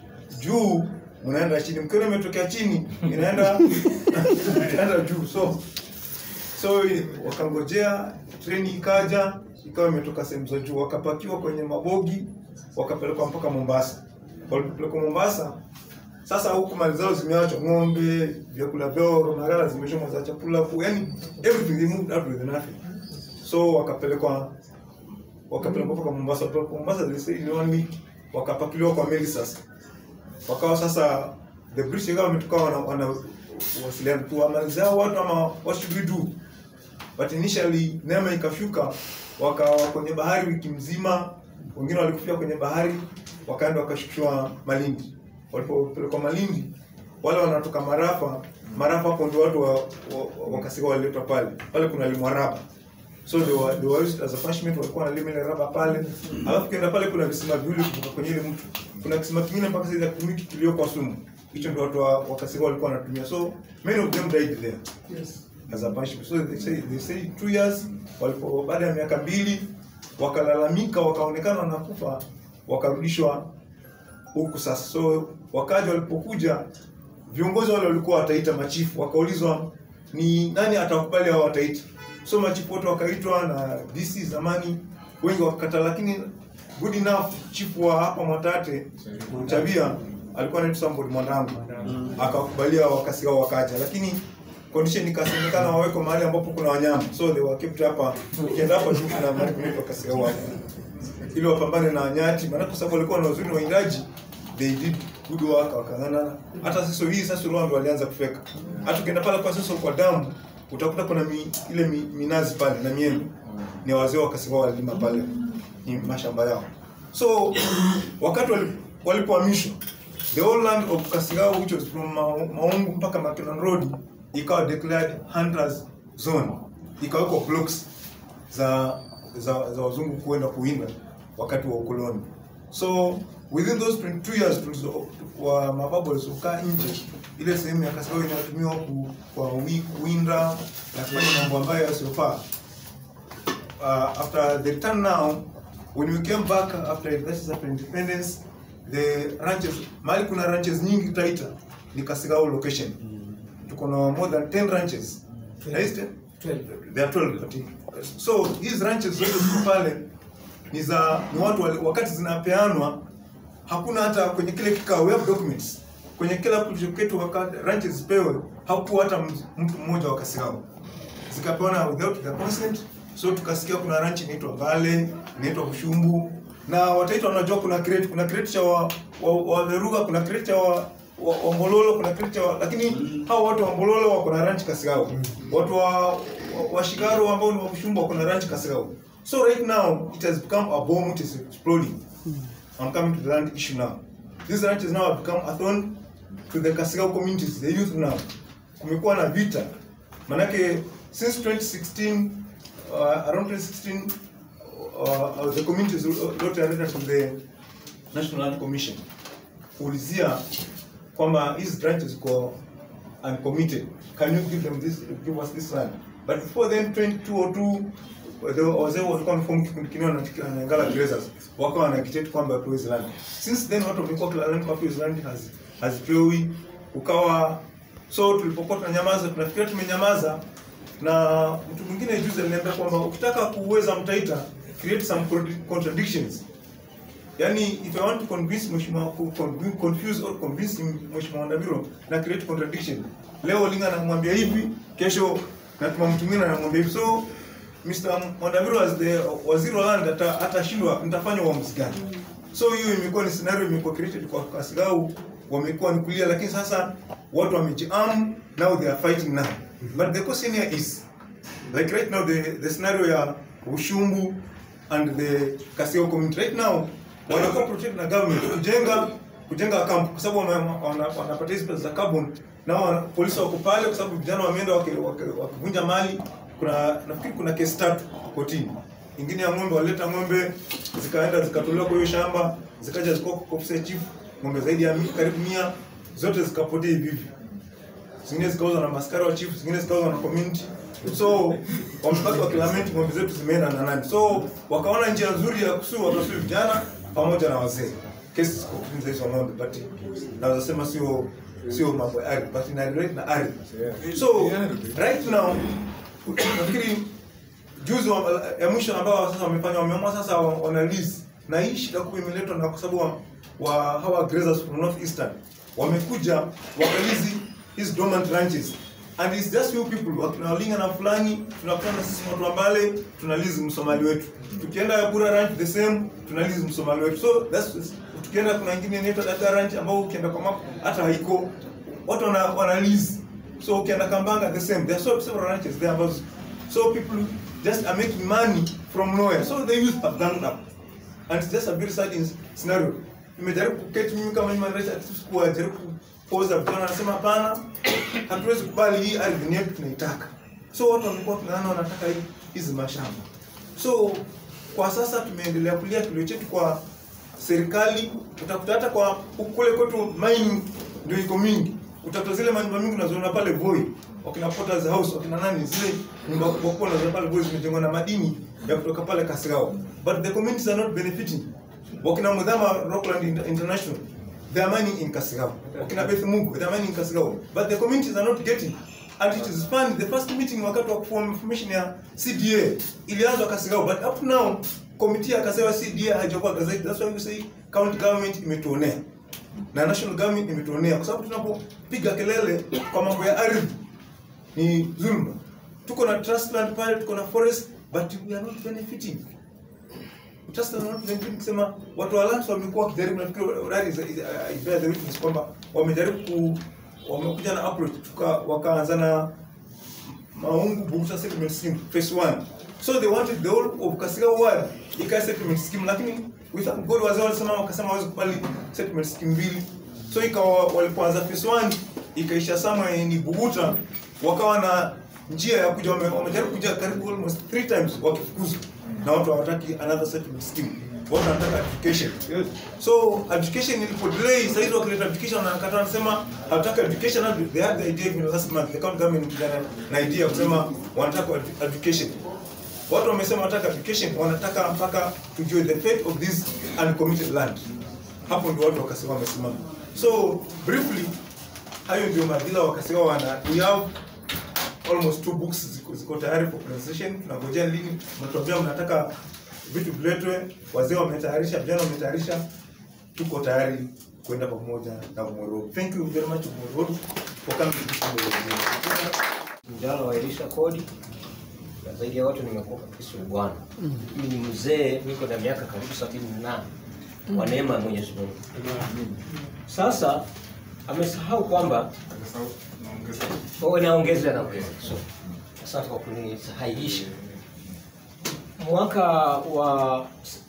juu mnaenda chini, mkiona imetokea chini inaenda inaenda juu. So so wakangojea treni ikaja, ikawa imetoka sehemu za juu, wakapakiwa kwenye mabogi, wakapelekwa mpaka Mombasa. Walipelekwa Mombasa, sasa huku mali zao zimeachwa, ng'ombe, vyakula vyao, maghala zimechomwa za chakula, ku- yani everything they moved out with nothing. So wakapelekwa wakapelekwa mpaka Mombasa. Wakapelekwa Mombasa, they stayed in one week, wakapakiliwa kwa meli sasa wakawa sasa the British government kawa wana, wana wasiliana tu wamalize hao watu ama what should we do but initially neema ikashuka wakawa kwenye bahari wiki mzima wengine walikufia kwenye bahari wakaenda wakashukishwa Malindi walipopelekwa Malindi wale wanatoka Marafa Marafa hapo ndio watu wa, wa, wa, wakasika waliletwa pale pale kuna limwa raba so they were, they were used as a punishment walikuwa wanalima ile raba pale alafu kienda pale kuna visima viwili kutoka kwenye ile mtu kuna kisima kingine mpaka sasa hakitumiki kilioko Sumu. Hicho ndio watu wa, wa Kasarani walikuwa wanatumia. So many of them died there as a punishment. So they say, they say two years walipo baada ya miaka mbili wakalalamika wakaonekana wanakufa wakarudishwa huku sasa. So wakaja walipokuja viongozi wale walikuwa wataita machifu, wakaulizwa ni nani atakubali hao wataita. So machifu wote wakaitwa na DC zamani, wengi wakakataa, lakini good enough chifu wa hapa Mwatate Chabia alikuwa anaitwa somebody mwanangu, akawakubalia wakasi wao wakaja, lakini condition ikasemekana wawekwe mahali ambapo kuna wanyama, so they were kept hapa. Ukienda hapa tu kuna mahali kunaitwa kasi wao hapa ili wapambane na nyati, maana kwa sababu walikuwa na uzuri wa indaji, they did good work, wakang'ana. Hata sasa hii sasa Rwanda ndio walianza kufeka. Hata ukienda pale kwa sasa kwa damu utakuta kuna mi, ile mi, minazi pale na miembe, ni wazee wa Kasiwa walilima pale, ni mashamba yao. So wakati wali- walipohamishwa the whole land of Kasigao which was from Ma- Maungu mpaka Mackinnon Road ikawa declared hunters zone, ikawekwa blocks za za, za wazungu kuenda kuwinda wakati wa ukoloni. So within those 22 years tulizo wa mababu walizokaa nje, ile sehemu ya Kasigao inatumiwa ku, kwa wi- kuwinda na kufanya mambo ambayo yasiyofaa. Uh, after the return now, when we came back after that is after independence, the ranches, mahali kuna ranches nyingi Taita ni Kasigao location. Tuko na more than 10 ranches. Na hizi 10? There are 12 but so hizi ranches zote ziko pale ni za ni watu wali, wakati zinapeanwa hakuna hata kwenye kile kikao we have documents kwenye kila kitu wakati ranches zipewe hakuwa hata mtu- mtu mmoja wa Kasigao zikapewana without their consent so tukasikia kuna ranch inaitwa Vale inaitwa Bushumbu na wataitwa wanajua kuna crate kuna crate cha wa, wa, wa Veruga kuna crate cha wa, wa, wa Mbololo kuna crate cha wa, lakini hao watu wa Mbololo wako na ranch Kasigao watu wa, wa, wa Shigaro ambao ni wa Bushumbu wako na ranch Kasigao so right now it has become a bomb which is exploding I'm coming to the land issue now these ranches now have become a thorn to the Kasigao communities the youth now kumekuwa na vita manake since 2016 uh, around 2016 uh, uh, the communities wrote a letter to the National Land Commission kuulizia kwamba hizi branches ziko uncommitted can you give them this give us this land but before then 2202 the- wazee walikuwa wameform kikundi kingine na na Ngala Grazers wakawa wana agitate kwamba wapewe hizi land since then watu wamekuwa kilalamika wapewe hizi land hazi- hazipewi ukawa so tulipokuwa tunanyamaza tunafikiria tumenyamaza na mtu mwingine juzi aliniambia kwamba ukitaka kuweza mtaita create some contra- contradictions yani if i want to convince mheshimiwa ku- con- confuse or convince mheshimiwa Ndabiro na create contradiction leo Linga anamwambia hivi kesho natuma mtu mwingine anamwambia hivi so Mr. Mwandaviro as the waziri wa land ata- atashindwa nitafanya uamuzi gani so hiyo imekuwa ni scenario imekuwa created kwa Kasigau wamekuwa ni kulia lakini sasa watu wamejiarm now they are fighting now but the question here is like right now the, the scenario ya Ushumbu and the Kasio community right now wanakuwa protect na government kujenga kujenga camp kwa sababu wana- wana- wanapata hizi pesa za carbon na wana, polisi wako pale kwa sababu vijana wameenda waki- waki- wakivunja mali kuna nafikiri kuna kesi tatu kotini ingine ya ng'ombe walileta ng'ombe zikaenda zikatolewa kwa hiyo shamba zikaja zikuwa kwa ofisi ya chief ng'ombe zaidi ya mi- karibu mia zote zikapotea hivi hivi zingine zikauzwa na maskari wa chief, zingine zikauzwa na community. So wamebaki wakilamenti ng'ombe zetu zimeenda na nani. So wakaona njia nzuri ya kusuu, wakasuu vijana pamoja na wazee. Kesi ziko kutunza hizo ng'ombe, but naweza sema sio sio mambo ya ardhi, but ina relate na ardhi. So right now nafikiri juzi wa, ya mwisho ambao sasa wamefanya wameamua sasa wa- wana lease na hii shida kubwa imeletwa na kwa sababu wa, wa hawa grazers from north eastern wamekuja wakalizi hizi dormant ranches and it's just few people wakina Walinga na fulani tunakutana sisi watu wa Mbale tunalizi msomali wetu tukienda Yakura ranch the same tunalizi msomali wetu so that's tukienda kuna ingine inaitwa Dada ranch ambao ukienda kwa map hata haiko watu wana, wana lease so ukienda Kambanga the same there are so several ranches there ambazo so people just are making money from nowhere so the youth have ganged up and it's just a very sad in- scenario nimejaribu kuketi mimi kama human rights activist kuwajaribu kupoza vijana wanasema hapana hatuwezi kubali hii ardhi ni yetu tunaitaka so watu wamekuwa tunaona wanataka hii- hizi mashamba so kwa sasa tumeendelea kulia kilio chetu kwa serikali utakuta hata kwa kule kwetu mining ndio iko mingi utakuta zile manyumba mingi unazoona pale Voi wakina Potter's House wakina nani zile nyumba kubwa kubwa unazoona pale Voi zimejengwa na madini ya kutoka pale Kasarao but the communities are not benefiting wakina Mudhama Rockland Inter- International they are mining in Kasarao wakina Beth Mungu they are mining in Kasarao but the communities are not getting and it is funny the first meeting wakati wa form information ya CDA ilianzwa Kasarao but up to now committee ya Kasarao CDA haijakuwa gazette that's why we say county government imetuonea na national government imetuonea kwa sababu tunapopiga kelele kwa mambo ya ardhi ni dhulma. Tuko na trust land pale, tuko na forest but we are not benefiting. Trust land not benefiting kusema watu wa lands wamekuwa wakijaribu nafikiri Rari is- is- I bear the witness kwamba wamejaribu ku wamekuja na approach tuka wakaanza na Maungu Bugusa settlement scheme phase 1. So they wanted the whole of Kasarao ward ikae settlement scheme lakini we thank God wazee walisema wakasema hawezi kubali settlement scheme mbili. So ikawa walipoanza phase 1 ikaisha somewhere ni Buguta wakawa na njia ya kuja wame- wamejaribu kuja karibu almost three times wakifukuzwa na watu hawataki another settlement scheme. Watu wanataka education. So education ilipo delay sasa hizo wakileta education wanakataa wanasema hawataka education na they had the idea even last month the county government ilikuja na- na idea ya kusema wanataka edu- education. Watu wamesema wanataka education wanataka mpaka tujue the fate of this uncommitted land. Hapo ndio watu wakasema wamesimama. So briefly hayo ndio madhila wakasema wana we have almost two books ziko, ziko tayari for presentation. Tunangojea lini, mnatuambia mnataka vitu viletwe, wazee wametayarisha, vijana wametayarisha, tuko tayari kwenda pamoja na Umorogo. Thank you very much Umorogo for coming to this meeting.
mjadala wa Elisha kodi na zaidi ya watu nimekuwa Kristo ni Bwana. Mimi ni mzee, niko na miaka karibu sabini na nane kwa neema ya Mwenyezi Mungu. Sasa amesahau kwamba Oh, naongezea naongezea. So, asante kwa kunisahihisha. Mwaka wa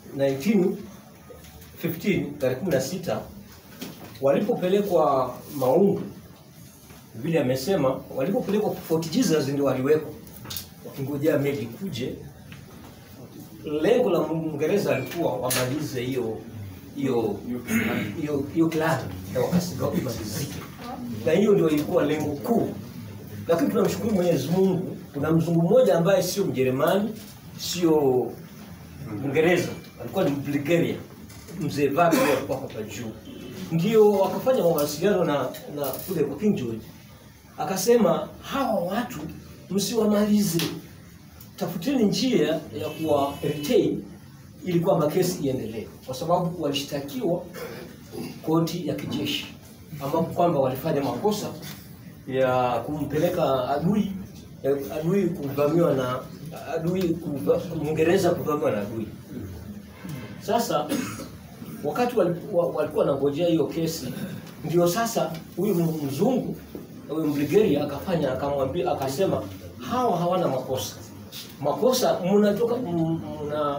1915 tarehe 16 walipopelekwa Maungu vile amesema walipopelekwa Fort Jesus ndio waliwekwa wakingojea meli kuje. Lengo la Mwingereza alikuwa wamalize hiyo hiyo hiyo hiyo clan ya Wakasiga imalizike, na hiyo ndio ilikuwa lengo kuu. Lakini tunamshukuru Mwenyezi Mungu, kuna mzungu mmoja ambaye sio Mjerumani, sio Mwingereza, alikuwa ni Bulgaria, mzee Vago alikuwa hapa juu, ndio wakafanya mawasiliano na na kule kwa King George akasema hawa watu msiwamalize, tafuteni njia ya kuwa retain ili kwamba kesi iendelee, kwa sababu walishtakiwa koti ya kijeshi, ambapo kwamba walifanya makosa ya kumpeleka adui ya adui kuvamiwa na adui kuva, Mwingereza kuvamiwa na adui. Sasa wakati walikuwa walikuwa wanangojea hiyo kesi, ndio sasa huyu mzungu huyu Mbulgaria akafanya akamwambia, akasema hawa hawana makosa. Makosa mnatoka m- mna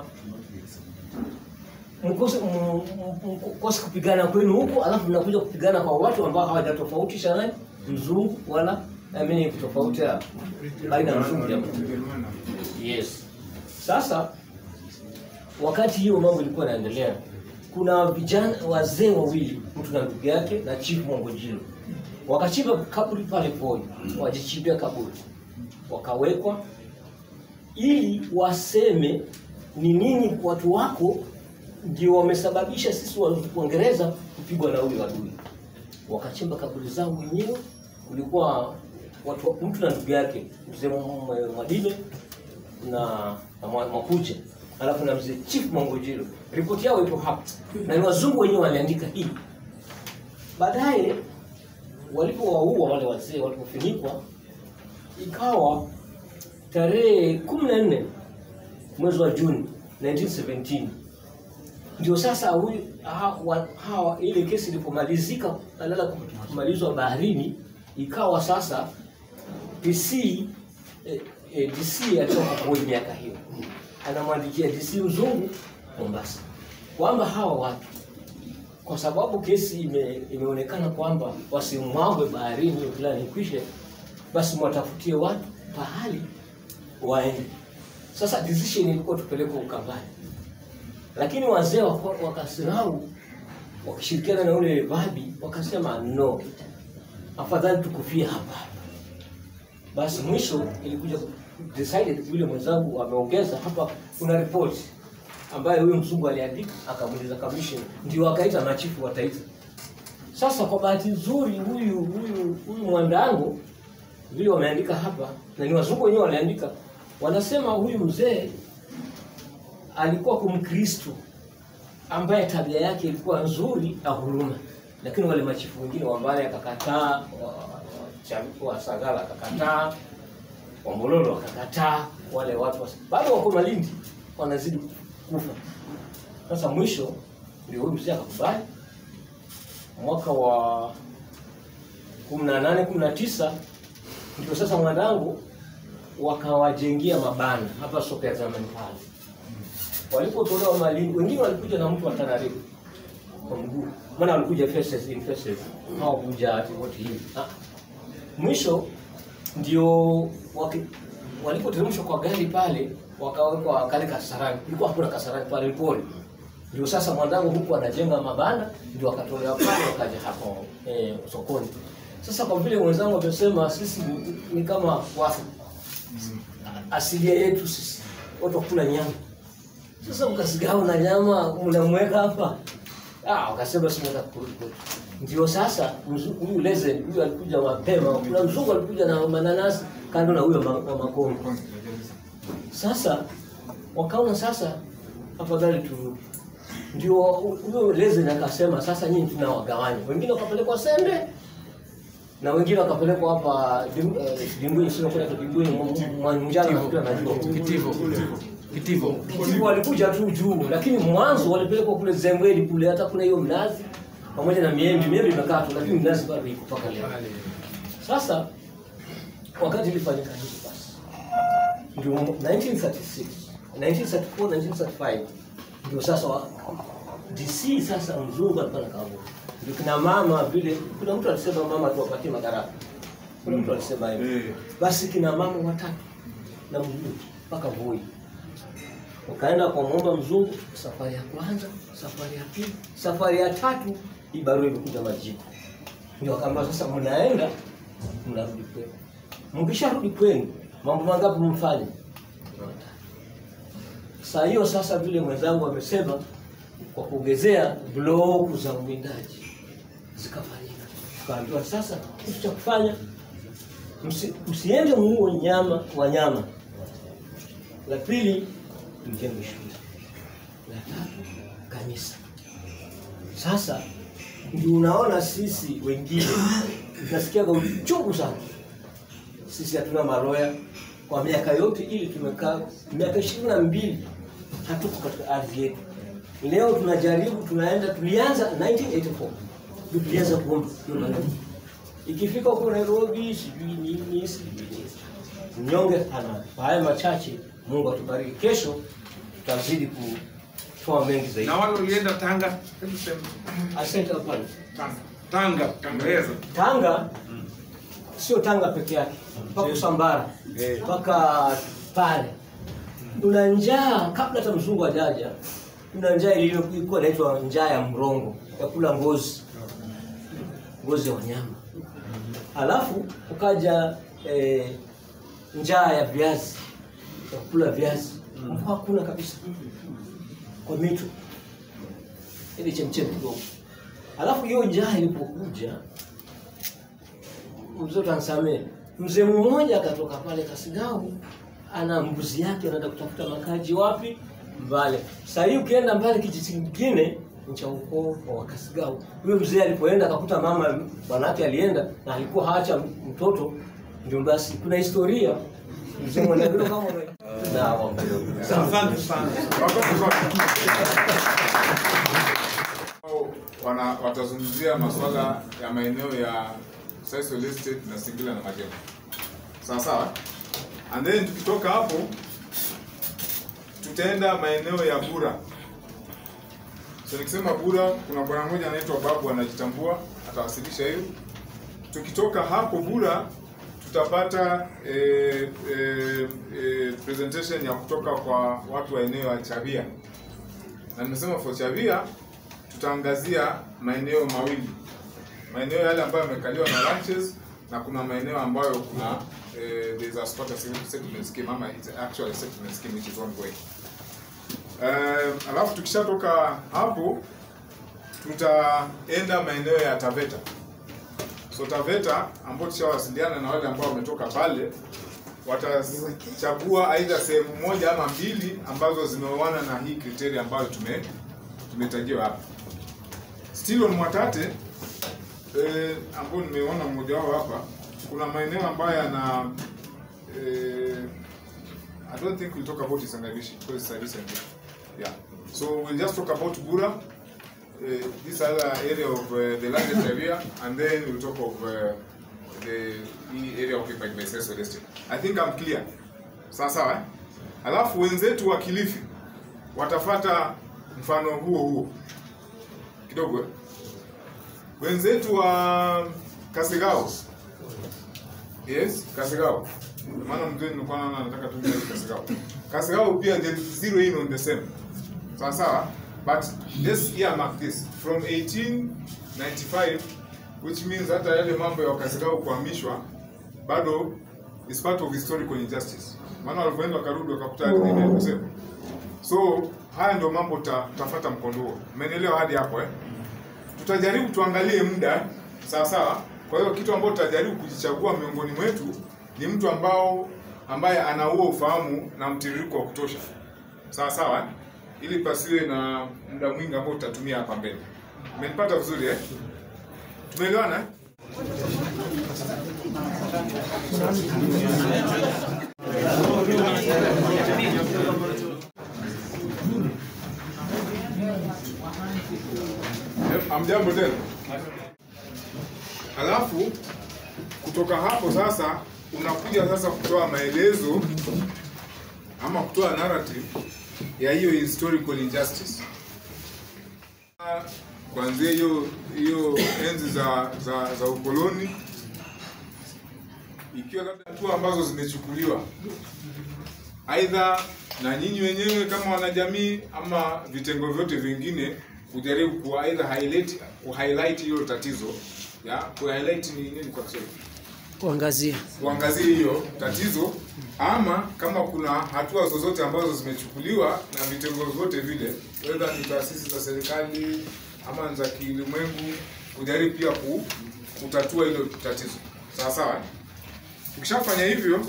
mkose m- m- mkose kupigana kwenu huko, alafu mnakuja kupigana kwa watu ambao hawajatofautisha nani mzungu wala amini tofauti ya baina ya mzungu na Yes. Sasa wakati hiyo mambo ilikuwa inaendelea, kuna vijana wazee wawili, mtu na ndugu yake na Chief Mwangojilo wakachimba kaburi pale Voi, wajichimbia kaburi, wakawekwa ili waseme ni nini watu wako ndio wamesababisha sisi wa- Waingereza kupigwa na huyu adui. Wakachimba kaburi zao wenyewe, kulikuwa watu mtu na ndugu yake mzee Mwa- Mwadime na, na Mwa- Mwakuja alafu na mzee Chief Mwangojilo. Ripoti yao ipo hapa na ni wazungu wenyewe waliandika hii. Baadaye walipowaua wale wazee walipofunikwa, ikawa tarehe kumi na nne mwezi wa Juni 1917 ndio sasa huyu hawa, hawa ile kesi ilipomalizika badala kumalizwa baharini, ikawa sasa DC eh, eh, DC alitoka kwa miaka hiyo anamwandikia DC mzungu Mombasa kwamba hawa watu kwa sababu kesi ime, imeonekana kwamba wasimwagwe baharini hiyo fulani ikwishe, basi mwatafutie watu pahali waende. Sasa decision ilikuwa tupelekwe Ukambani, lakini wazee waka- wakasirau wakishirikiana na ule babi wakasema no, afadhali tukufie hapa. Basi mwisho ilikuja decided, yule mwenzangu ameongeza hapa, kuna ripoti ambayo huyo mzungu aliandika, akamuuliza commission, ndio akaita machifu wa taifa. Sasa kwa bahati nzuri, huyu huyu huyu mwandangu vile wameandika hapa, na ni wazungu wenyewe waliandika, wanasema huyu mzee alikuwa kumkristo ambaye tabia yake ilikuwa nzuri na huruma, lakini wale machifu wengine wambale akakataa, wa- wa- Chavi- wa Sagala akakataa, Wambololo wakakataa, wale watu wa- bado wako Malindi wanazidi kufa. Sasa mwisho ndio huyu mzee akakubali mwaka wa kumi na nane kumi na tisa ndio sasa mwandangu wakawajengia mabanda hapa soko ya zamani pale walipotolewa Malindi, wengine walikuja na mtu wa Tanarive kwa mguu, maana walikuja faces in faces, hawakuja ati wote hivi. Ah, Mwisho ndio waki- walipoteremshwa kwa gari pale, wakawekwa kale kasarani, ilikuwa hakuna kasarani pale pole. Ndio sasa mwandangu huku anajenga mabanda, ndio wakatolewa pale wakaja hapo eh, sokoni. Sasa kwa vile mwenzangu amesema sisi ni, ni kama wafu, asilia yetu sisi watu wakula nyama sasa mkasigao na nyama mnamweka hapa. Ah, wakasema simweka kurudi kwetu. Ndio sasa mzu- huyu Lezen huyu alikuja mapema. Kuna mzungu alikuja na mananasi kando na huyo ma- wa Makongo. Sasa wakaona sasa afadhali turudi. Ndio huyo Lezen akasema sasa nyinyi tunawagawanya. Wengine wakapelekwa Sende na wengine wakapelekwa hapa Dim- eh, Dimbweni, sio kwa Dimbweni, Mwanjana nafikiri anajua.
Kitivo. Kitivo.
Kitivo walikuja tu juu, lakini mwanzo walipelekwa kule Zembweni kule, hata kuna hiyo mnazi pamoja na miembe. Miembe imekaa tu, lakini mnazi bado iko mpaka leo. Sasa wakati ilifanyika hivi basi, ndio 1936 1934 1935 ndio sasa wa, DC sasa mzungu alikuwa na kavu, ndio kina mama vile. Kuna mtu alisema mama tuwapatie madaraka, kuna mtu alisema hivyo. Basi kina mama watatu na mzungu mpaka Voi wakaenda kwa mwomba mzungu, safari ya kwanza, safari ya pili, safari ya tatu, hii barua imekuja majibu. Ndio akaambia sasa, mnaenda mnarudi kwenu. Mkisharudi kwenu, mambo mangapi mfanye? Saa hiyo sasa, vile mwenzangu amesema, kwa kuongezea bloku za uwindaji zikafanyika, tukaambiwa sasa, kitu cha kufanya msi, msiende muue nyama wanyama. La pili mjenge shule, la tatu kanisa. Sasa ndio unaona sisi wengine tunasikiaga uchungu sana. Sisi hatuna maroya kwa miaka yote ili tumekaa miaka ishirini na mbili hatuko katika ardhi yetu. Leo tunajaribu, tunaenda, tulianza 1984 ndio tulianza kuomba hiyo maneno. Ikifika huko Nairobi, sijui nini, sijui nini. Mnyonge ana kwa haya machache. Mungu atubariki. Kesho tutazidi kutoa mengi zaidi.
Na wale ulienda Tanga, hebu sema.
Asante hapana.
Tanga, Tangaweza.
Tanga sio Tanga peke yake, mpaka Usambara, mpaka pale tuna njaa kabla hata mzungu ajaja. Tuna njaa iliyokuwa inaitwa njaa ya mrongo, ya kula ngozi, ngozi ya wanyama. Halafu ukaja eh, njaa ya viazi, ya kula viazi. Mvua hakuna kabisa kwa mito, ili chemchem kidogo. Halafu hiyo njaa ilipokuja mzee utanisamehe, mzee mmoja akatoka pale Kasigau, ana mbuzi yake, anaenda kutafuta makaji wapi? Mbale. Sasa hii ukienda mbale kijiji kingine ni cha ukoo wa Kasigau. Huyo mzee alipoenda akakuta mama bwanake alienda na alikuwa haacha mtoto, ndio basi kuna historia mzee Mwandagiro kama una- na wapendwa.
Asante sana.
Wao wana watazungumzia masuala ya maeneo ya Sisal Estate na Singila na Majengo. Sawa sawa? And then tukitoka hapo tutaenda maeneo ya Bura. So nikisema Bura, kuna bwana mmoja anaitwa Babu anajitambua, atawasilisha hiyo. Tukitoka hapo Bura tutapata eh, eh, eh, presentation ya kutoka kwa watu wa eneo ya Chavia na nimesema for Chavia tutaangazia maeneo mawili, maeneo yale ambayo yamekaliwa na ranches na kuna maeneo ambayo kuna eh, there is a squatter settlement scheme ama it's actually a settlement scheme which is ongoing. Uh, alafu tukishatoka hapo tutaenda maeneo ya Taveta. So Taveta ambao tushawasiliana na wale ambao wametoka pale watachagua aidha sehemu moja ama mbili ambazo zimeoana na hii kriteria ambayo tume tumetajiwa hapa. Still on Mwatate eh, ambao nimeona mmoja wao hapa, kuna maeneo ambayo yana eh, I don't think we'll talk about Isangavishi because it's a recent yeah. So we'll just talk about Gura, uh, this other area of uh, the largest area, and then we'll talk of uh, the hii area occupied by Cecil Estate. I think I'm clear. Sawa sawa eh? Alafu wenzetu wa Kilifi watafata mfano huo huo kidogo. eh? Wenzetu wa Kasegao. Yes, Kasegao. Maana mzee nilikuwa naona nataka tu Kasegao. Kasegao pia they zero in on the same. Sawa sawa? But let's earmark this from 1895 which means hata yale mambo ya Kasegao kuhamishwa bado is part of historical injustice. Maana walipoenda wakarudi wakakuta ardhi imekusema. So haya ndio mambo ta, tafata mkondo huo. Umeelewa hadi hapo eh? Tutajaribu tuangalie muda sawa sawa. Kwa hiyo kitu ambacho tutajaribu kujichagua miongoni mwetu ni mtu ambao ambaye ana huo ufahamu na mtiririko wa kutosha. Sawa sawa eh? Ili pasiwe na muda mwingi ambao tutatumia hapa mbele. Umenipata vizuri eh? Tumeelewana eh? Amjambo tena. Halafu kutoka hapo sasa unakuja sasa kutoa maelezo ama kutoa narrative ya hiyo historical injustice. Ah, Kuanzia hiyo hiyo enzi za za, za ukoloni ikiwa labda hatua ambazo zimechukuliwa aidha na nyinyi wenyewe kama wanajamii ama vitengo vyote vingine kujaribu ku aidha highlight ku highlight hilo tatizo ya ku highlight ni nini kwa Kiswahili
kuangazia
kuangazia hiyo tatizo ama kama kuna hatua zozote ambazo zimechukuliwa na vitengo vyote vile whether ni taasisi za serikali ama za kiulimwengu kujaribu pia ku, kutatua hilo tatizo sawa sawa eh? ukishafanya hivyo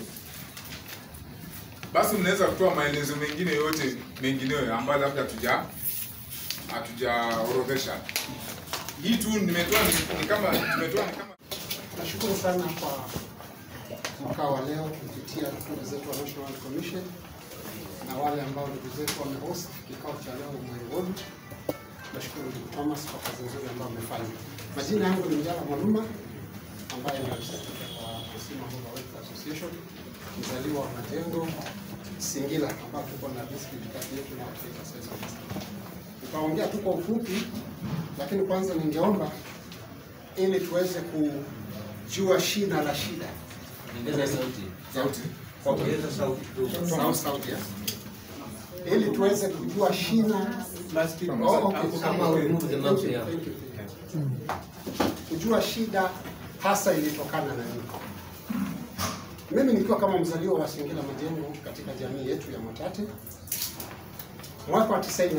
basi mnaweza kutoa maelezo mengine yote mengineyo ambayo labda hatuja hatujaorodhesha hii tu nimetoa ni, ni kama tumetoa ni kama
Nashukuru sana kwa mkao wa leo kupitia ndugu zetu wa National Commission na wale ambao ndugu zetu wamehost kikao cha leo Mwai Ward. Nashukuru ndugu Thomas kwa kazi nzuri ambayo amefanya. Majina yangu ni Mjala Mwaluma ambaye ni representative wa Kisima Homa Welfare Association, mzaliwa wa Majengo Singila, ambao tuko na district kati yetu na Afrika sasa. Nitaongea tu kwa ufupi, lakini kwanza ningeomba ili tuweze kujua shina la shida.
Ongeza sauti.
sauti
Ongeza sauti kidogo.
Sauti, sauti, yes. Ili tuweze kujua shina Oh, okay.
Kama we remove the mouse, yeah.
Thank you, thank you. kujua shida hasa ilitokana na nini. Mimi nikiwa kama mzaliwa wa Singila Majengo katika jamii yetu ya Mwatate, mwaka wa 98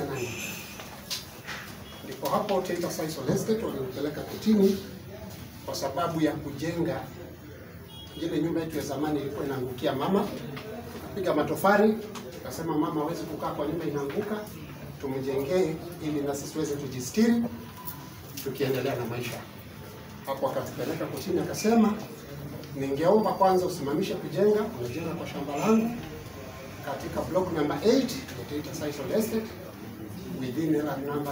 ndipo hapo Taita Sisal Estate walinipeleka kotini kwa sababu ya kujenga ile nyumba yetu ya zamani ilikuwa inaangukia mama, tukapiga matofari, tukasema mama hawezi kukaa kwa nyumba inaanguka, tumjengee ili na sisi tuweze kujistiri tukiendelea na maisha. Hapo akatupeleka kotini, akasema ningeomba kwanza usimamishe kujenga, unajenga kwa shamba langu katika block number 8 ya Taita Sisal Estate within area number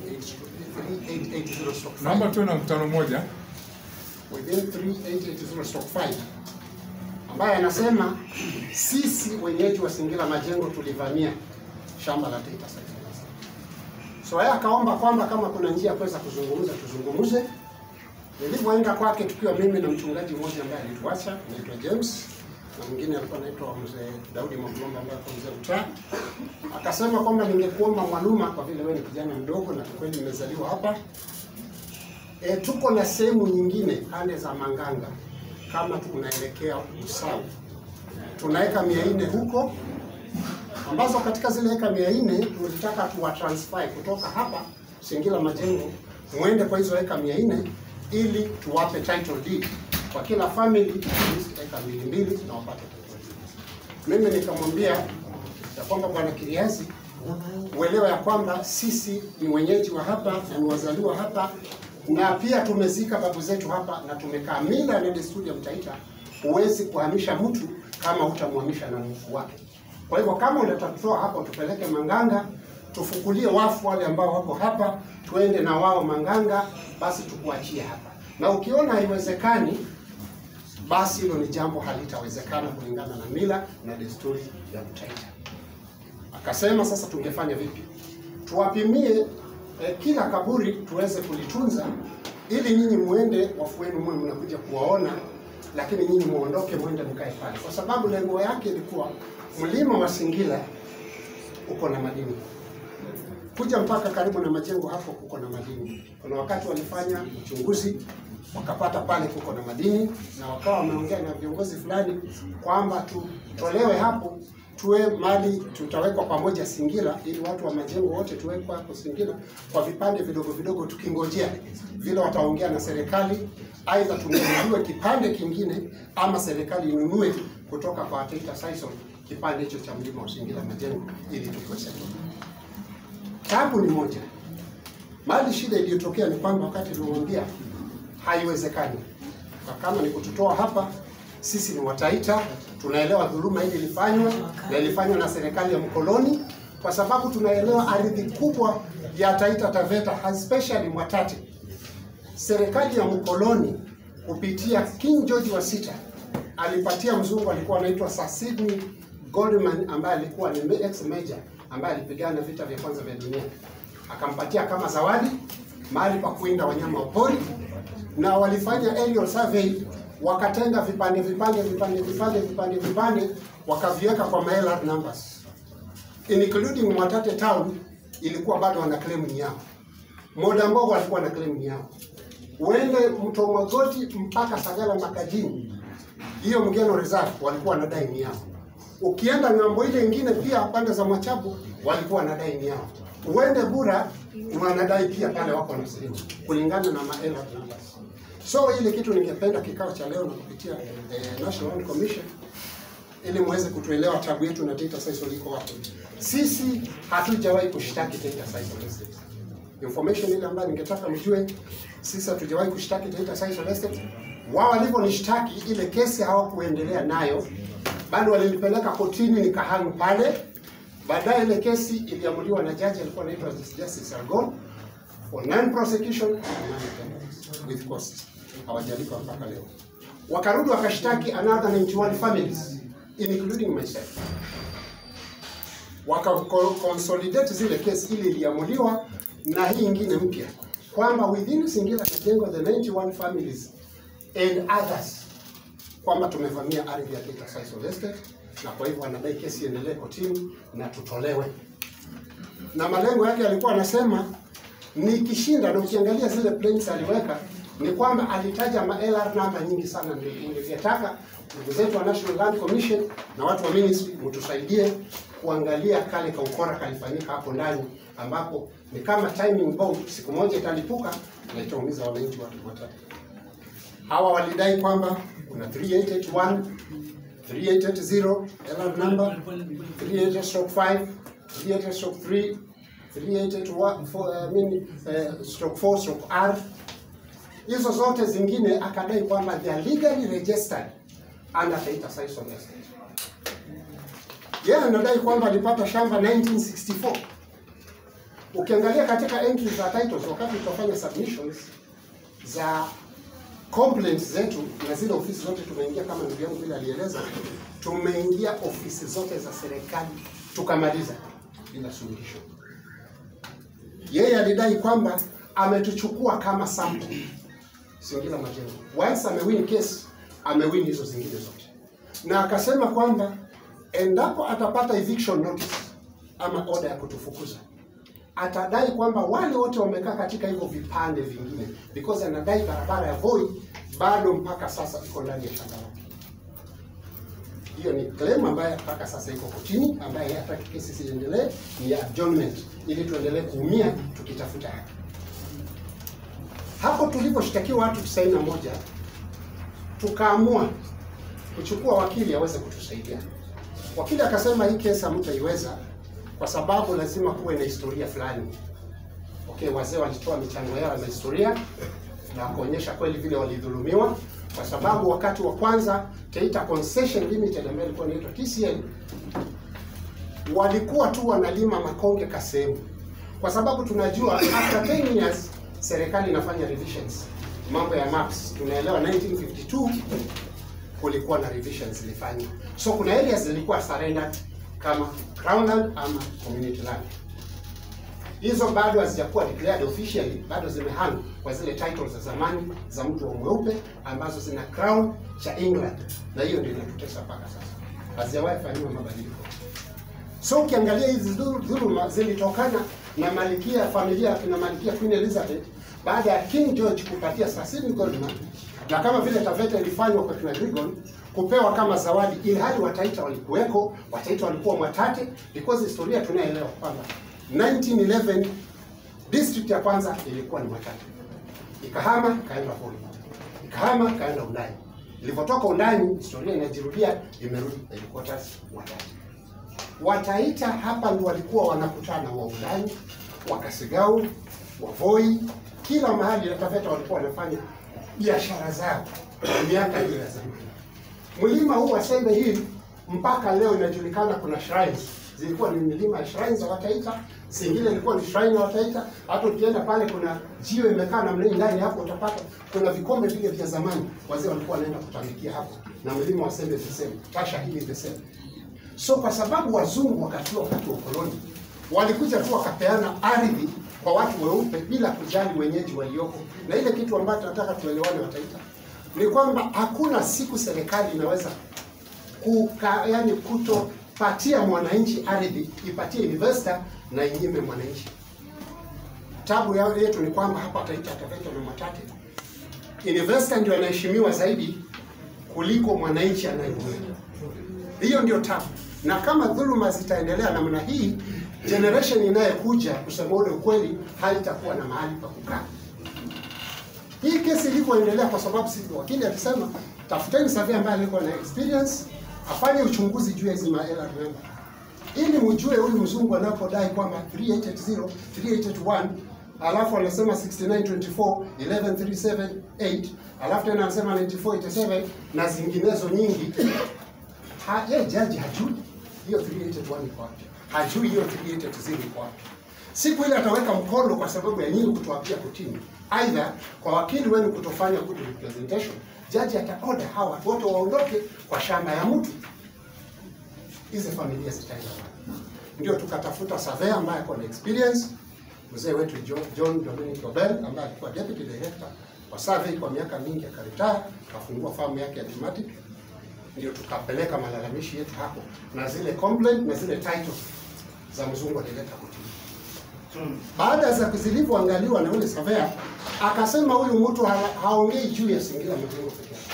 3880
naomba tuwe na mkutano mmoja
within 3880/5 ambaye anasema sisi wenyeji wa Singila Majengo tulivamia shamba la Taita Sisal. So yeye akaomba kwamba kama kuna njia ya kuweza kuzungumza tuzungumze. Nilivyoenda kwake tukiwa mimi na mchungaji mmoja ambaye alituacha anaitwa James, na mwingine alikuwa anaitwa mzee Daudi Mwakulomba ambaye alikuwa mzee mtaa, akasema kwamba ningekuomba Mwaluma, kwa vile wewe ni kijana mdogo na kwa kweli nimezaliwa hapa e, tuko na sehemu nyingine pande za Manganga kama tunaelekea Usawi, tuna eka mia nne huko ambazo katika zile eka mia nne tulitaka tuwa transfer kutoka hapa Singila Majengo muende kwa hizo eka mia nne ili tuwape title deed kwa kila family at least eka mbili mbili na wapate title deed. Mimi nikamwambia ya kwamba bwana Kiriazi, uelewa ya kwamba sisi ni wenyeji wa hapa na ni wazaliwa hapa na pia tumezika babu zetu hapa na tumekaa. Mila na desturi ya Mtaita, huwezi kuhamisha mtu kama hutamhamisha na mfu wake. Kwa hivyo kama unatatoa hapo, tupeleke Manganga, tufukulie wafu wale ambao wako hapa, tuende na wao Manganga, basi tukuachie hapa. Na ukiona haiwezekani, basi hilo ni jambo halitawezekana kulingana na mila na desturi ya Mtaita. Akasema sasa tungefanya vipi? Tuwapimie eh, kila kaburi tuweze kulitunza ili nyinyi muende, wafu wenu mwe mnakuja kuwaona, lakini nyinyi muondoke mwende mkae pale, kwa sababu lengo yake ilikuwa mlima wa Singila uko na madini kuja mpaka karibu na majengo hapo kuko na madini. Kuna wakati walifanya uchunguzi wakapata pale kuko na madini, na wakawa wameongea na viongozi fulani kwamba tutolewe hapo tuwe mali tutawekwa pamoja Singila, ili watu wa majengo wote tuwekwe hapo Singila kwa vipande vidogo vidogo, tukingojea vile wataongea na serikali, aidha tununuliwe kipande kingine ama serikali inunue kutoka kwa Taita Sisal kipande hicho cha mlima wa Singila majengo ili tukue settled. Tabu ni moja. Mali shida iliyotokea ni kwamba wakati tulimwambia haiwezekani, na kama ni kututoa hapa, sisi ni Wataita, tunaelewa dhuluma hili ilifanywa na ilifanywa na serikali ya mkoloni, kwa sababu tunaelewa ardhi kubwa ya Taita Taveta, especially Mwatate. Serikali ya mkoloni kupitia King George wa sita alipatia mzungu alikuwa anaitwa Sir Sidney Goldman ambaye alikuwa ni ex major ambaye alipigana vita vya kwanza vya dunia, akampatia kama zawadi mahali pa kuinda wanyama wa pori, na walifanya aerial survey, wakatenga vipande vipande vipande vipande vipande vipande, wakaviweka kwa LR numbers including Mwatate town ilikuwa bado wana claim ni yao. Moda Mbogo walikuwa na claim ni yao. Uende mto Mwagoti mpaka Sagala Makajini, hiyo Mgeno Reserve walikuwa wanadai ni yao. Ukienda ng'ambo ile ingine pia pande za Mwachabu walikuwa wanadai ni yao. Uende Bura wanadai pia pale wako na sehemu kulingana na maela numbers. So ile kitu ningependa kikao cha leo na kupitia eh, National Land Commission ili muweze kutuelewa tabu yetu na Taita Sisal iko wapi. Sisi hatujawahi kushtaki Taita Sisal Estate. Information ile ambayo ningetaka mjue, sisi hatujawahi kushtaki Taita Sisal Estate. Wao walivyonishtaki ile kesi hawakuendelea nayo, bado walinipeleka kotini nikahangu pale. Baadaye ile kesi iliamuliwa na jaji alikuwa anaitwa Justice Argon for non prosecution and non with cost. Hawajalipa mpaka leo. Wakarudi wakashtaki another 91 families including myself. Waka consolidate zile kesi ile iliamuliwa na hii ingine mpya kwamba within Singila Majengo the 91 families and others kwamba tumevamia ardhi ya Taita Sisal Estate na kwa hivyo wanadai kesi iendelee kotini na tutolewe. Na malengo yake alikuwa anasema nikishinda, na ukiangalia zile plains aliweka ni kwamba alitaja ma LR namba nyingi sana. Ndio ningetaka ndugu zetu wa National Land Commission na watu wa ministry mtusaidie kuangalia kale kaukora kalifanyika hapo ndani, ambapo ni kama timing bomb, siku moja italipuka na itaumiza wananchi watu watatu. Hawa walidai kwamba kuna 3881 3880 LR number 38-5 38-3 3881 I mean, uh, stroke 4 stroke R hizo zote zingine akadai kwamba they are legally registered under Taita Sisal Estate. Yeye anadai kwamba alipata shamba 1964. Ukiangalia katika entries za titles, wakati tutafanya submissions za complaints zetu na zile ofisi zote tumeingia, kama ndugu yangu vile alieleza, tumeingia ofisi zote za serikali tukamaliza bila suluhisho. Yeye alidai kwamba ametuchukua kama sample Singila Majengo. Once amewin case, amewin hizo zingine zote.
na akasema kwamba endapo atapata eviction notice ama oda ya kutufukuza atadai kwamba wale wote wamekaa katika hivyo vipande vingine because anadai barabara ya Voi bado mpaka sasa iko ndani ya shamba lake. Hiyo ni claim ambayo mpaka sasa iko kotini, ambaye hataki kesi isiendelee, ni ya adjournment, ili tuendelee kuumia tukitafuta haki. Hapo tuliposhtakiwa watu 91 tukaamua kuchukua wakili aweze kutusaidia. Wakili akasema hii kesi hamtaiweza kwa sababu lazima kuwe na historia fulani. Okay, wazee walitoa michango yao na historia na kuonyesha kweli vile walidhulumiwa, kwa sababu wakati wa kwanza Taita Concession Limited ambayo ilikuwa inaitwa TCL walikuwa tu wanalima makonge kasehemu, kwa sababu tunajua after 10 years serikali inafanya revisions, mambo ya maps. Tunaelewa 1952 kulikuwa na revisions zilifanywa, so kuna areas zilikuwa surrendered kama crown land ama community land. Hizo bado hazijakuwa declared officially, bado zimehang kwa zile titles za zamani za mtu wa mweupe ambazo zina crown cha England, na hiyo ndio inatutesa mpaka sasa, hazijawahi fanyiwa mabadiliko. So ukiangalia hizi dhulu- dhuluma zilitokana na malikia familia ya kina malikia Queen Elizabeth baada ya King George kupatia Cecil Goldman, na kama vile Taveta ilifanywa kwa kina Grigon kupewa kama zawadi, ili hali Wataita walikuweko, Wataita walikuwa Mwatate, because historia tunaelewa kwamba 1911 district ya kwanza ilikuwa ni Mwatate, ikahama kaenda Voi, ikahama kaenda Undani. Ilivyotoka Undani, historia inajirudia, imerudi headquarters Mwatate. Wataita hapa ndio walikuwa wanakutana wa Undani, wa Kasigau, wa Voi, kila mahali na Taveta walikuwa wanafanya biashara zao miaka hiyo ya zamani. Mlima huu wa Sembe hii mpaka leo inajulikana, kuna shrines zilikuwa ni milima ya shrines za Wataita, zingine ilikuwa ni shrine ya Wataita. Hata ukienda pale kuna jiwe imekaa namna hii, ndani hapo utapata kuna vikombe vile vya zamani, wazee walikuwa wanaenda kutambikia hapo, na mlima wa Sembe the same, Tasha hili the same. So kwa sababu wazungu wakati wakati wa ukoloni walikuja tu wakapeana ardhi kwa watu weupe bila kujali wenyeji walioko, na ile kitu ambacho tunataka tuelewane Wataita ni kwamba hakuna siku serikali inaweza kuka, yani kutopatia mwananchi ardhi ipatie investor na inyime mwananchi. Tabu yao yetu ni kwamba hapa Taita Taveta na Mwatate investor ndio anaheshimiwa zaidi kuliko mwananchi anayeumia. Hiyo ndio tabu, na kama dhuluma zitaendelea namna hii, generation inayokuja, kusema ule ukweli, haitakuwa na mahali pa kukaa. Hii kesi ilivyoendelea, kwa sababu sisi wakili akisema tafuteni surveyor ambaye alikuwa na experience afanye uchunguzi juu ya hizi ma LR member ili mjue huyu mzungu anapodai kwamba 3880 3881 alafu anasema 6924 11378 alafu tena anasema 9487 na zinginezo nyingi. Ha, ye jaji hajui hiyo 3881 iko wapi, hajui hiyo 3880 iko wapi. Siku ile ataweka mkono kwa sababu ya nyinyi kutoapia kotini, aidha kwa wakili wenu kutofanya good representation, jaji ataoda hawa watu wote waondoke kwa shamba ya mtu, hizi familia zitaenda wapi? Ndio tukatafuta surveyor ambaye ako na experience, mzee wetu John, John Dominic Obel ambaye alikuwa deputy director wa survey kwa miaka mingi, akaretire akafungua famu yake ya Dematic. Ndio tukapeleka malalamishi yetu hapo na zile complaint na zile titles za mzungu alileta kotini. Baada za zilivyoangaliwa na yule surveyor, akasema huyu mtu ha haongei juu ya Singida Majengo peke yake.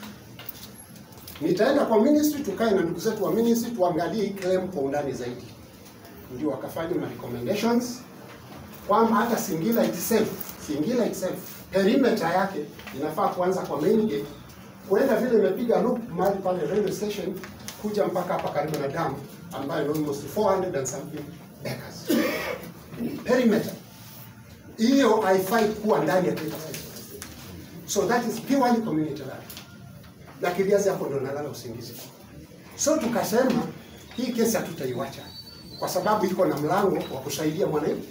Nitaenda kwa ministry, tukae na ndugu zetu wa ministry tuangalie hii claim kwa undani zaidi. Ndio wakafanya ma recommendations kwamba hata Singida itself, Singida itself perimeter yake inafaa kuanza kwa main gate kuenda vile imepiga loop mahali pale railway station kuja mpaka hapa karibu na dam ambayo ni almost 400 and something acres perimeter hiyo haifai kuwa ndani ya Taita State. So that is purely community land. Na kiviazi hapo ndo nalala usingizi. So tukasema hii kesi hatutaiwacha kwa sababu iko na mlango wa kusaidia mwananchi.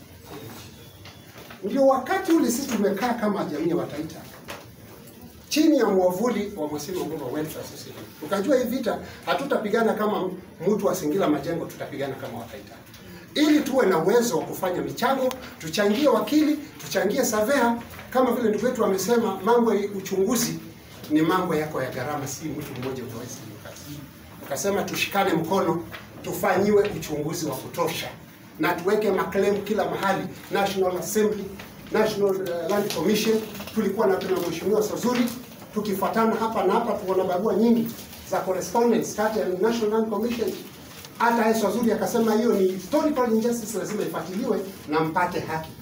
Ndio wakati ule sisi tumekaa kama jamii ya Wataita chini ya mwavuli wa Mwasima Mbomba Welfare Society. Tukajua hii vita hatutapigana kama mtu wa Singila Majengo, tutapigana kama Wataita ili tuwe na uwezo wa kufanya michango, tuchangie wakili, tuchangie surveyor, kama vile ndugu wetu amesema, mambo ya uchunguzi ni mambo yako ya gharama, si mtu mmoja utaweza hiyo kazi. Tukasema tushikane mkono, tufanyiwe uchunguzi wa kutosha na tuweke maclaim kila mahali, National Assembly, National uh, Land Commission. Tulikuwa na tuna mheshimiwa Sazuri, tukifuatana hapa na hapa, tuona barua nyingi za correspondence kati ya National Land Commission hata Yesu Azuri akasema hiyo ni historical injustice, lazima ifuatiliwe na mpate haki.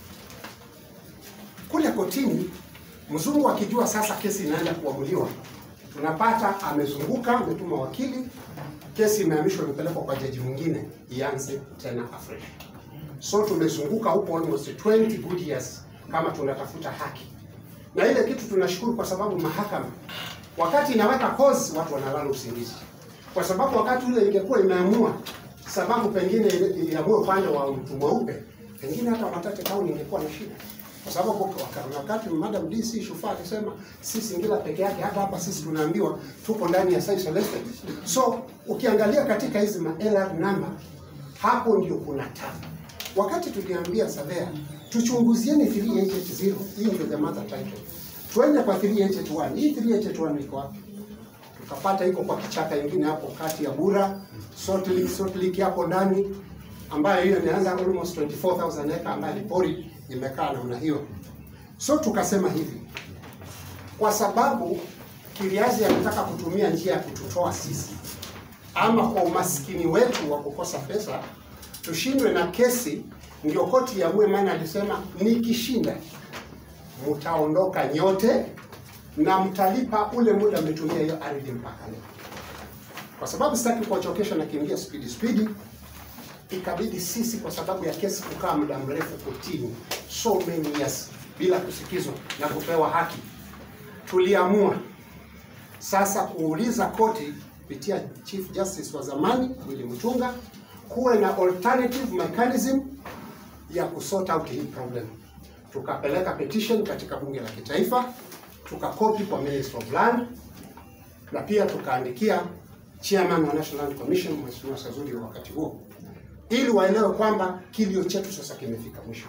Kule kotini, mzungu akijua sasa kesi inaenda kuamuliwa, tunapata amezunguka, ametuma wakili, kesi imehamishwa, imepelekwa kwa jaji mwingine, ianze tena afresh. So tumezunguka huko almost 20 good years kama tunatafuta haki, na ile kitu tunashukuru kwa sababu mahakama wakati inaweka cause, watu wanalala usingizi kwa sababu wakati ule ingekuwa imeamua sababu pengine iamue upande wa mtu mweupe, pengine hata Watate Town ingekuwa na shida, kwa sababu waka- wakati Madam DC Shufaa alisema si Singida peke yake, hata hapa sisi tunaambiwa tuko ndani ya Sisal Estate. So ukiangalia katika hizi ma LR number, hapo ndio kuna tabu. Wakati tuliambia Savea tuchunguzieni 3880 hii ndio the mother title, tuende kwa 3881 hii 3881 iko wapi? tukapata iko kwa kichaka ingine hapo kati ya Bura Salt Lake, Salt Lake hapo ndani, ambayo hiyo imeanza almost 24000 acre ambayo ni pori imekaa namna hiyo. So tukasema hivi, kwa sababu Kiriazi anataka kutumia njia ya kututoa sisi, ama kwa umaskini wetu wa kukosa pesa tushindwe na kesi, ndio koti iamue. Maana alisema nikishinda mtaondoka nyote na mtalipa ule muda mmetumia hiyo ardhi mpaka leo. Kwa sababu sitaki kuwachokesha na kiingia spidi spidi, ikabidi sisi kwa sababu ya kesi kukaa muda mrefu kotini, so many years bila kusikizwa na kupewa haki, tuliamua sasa kuuliza koti kupitia Chief Justice wa zamani Willy Mutunga kuwe na alternative mechanism ya kusort out hii problem. Tukapeleka petition katika bunge la kitaifa tukakopi kwa Minister of Land na pia tukaandikia chairman wa National Land Commission Mheshimiwa Sazuri wa wakati huo, ili waelewe kwamba kilio chetu sasa kimefika mwisho.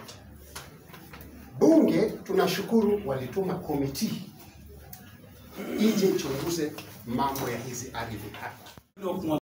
Bunge tunashukuru walituma komiti ije ichunguze mambo ya hizi ardhi hapa.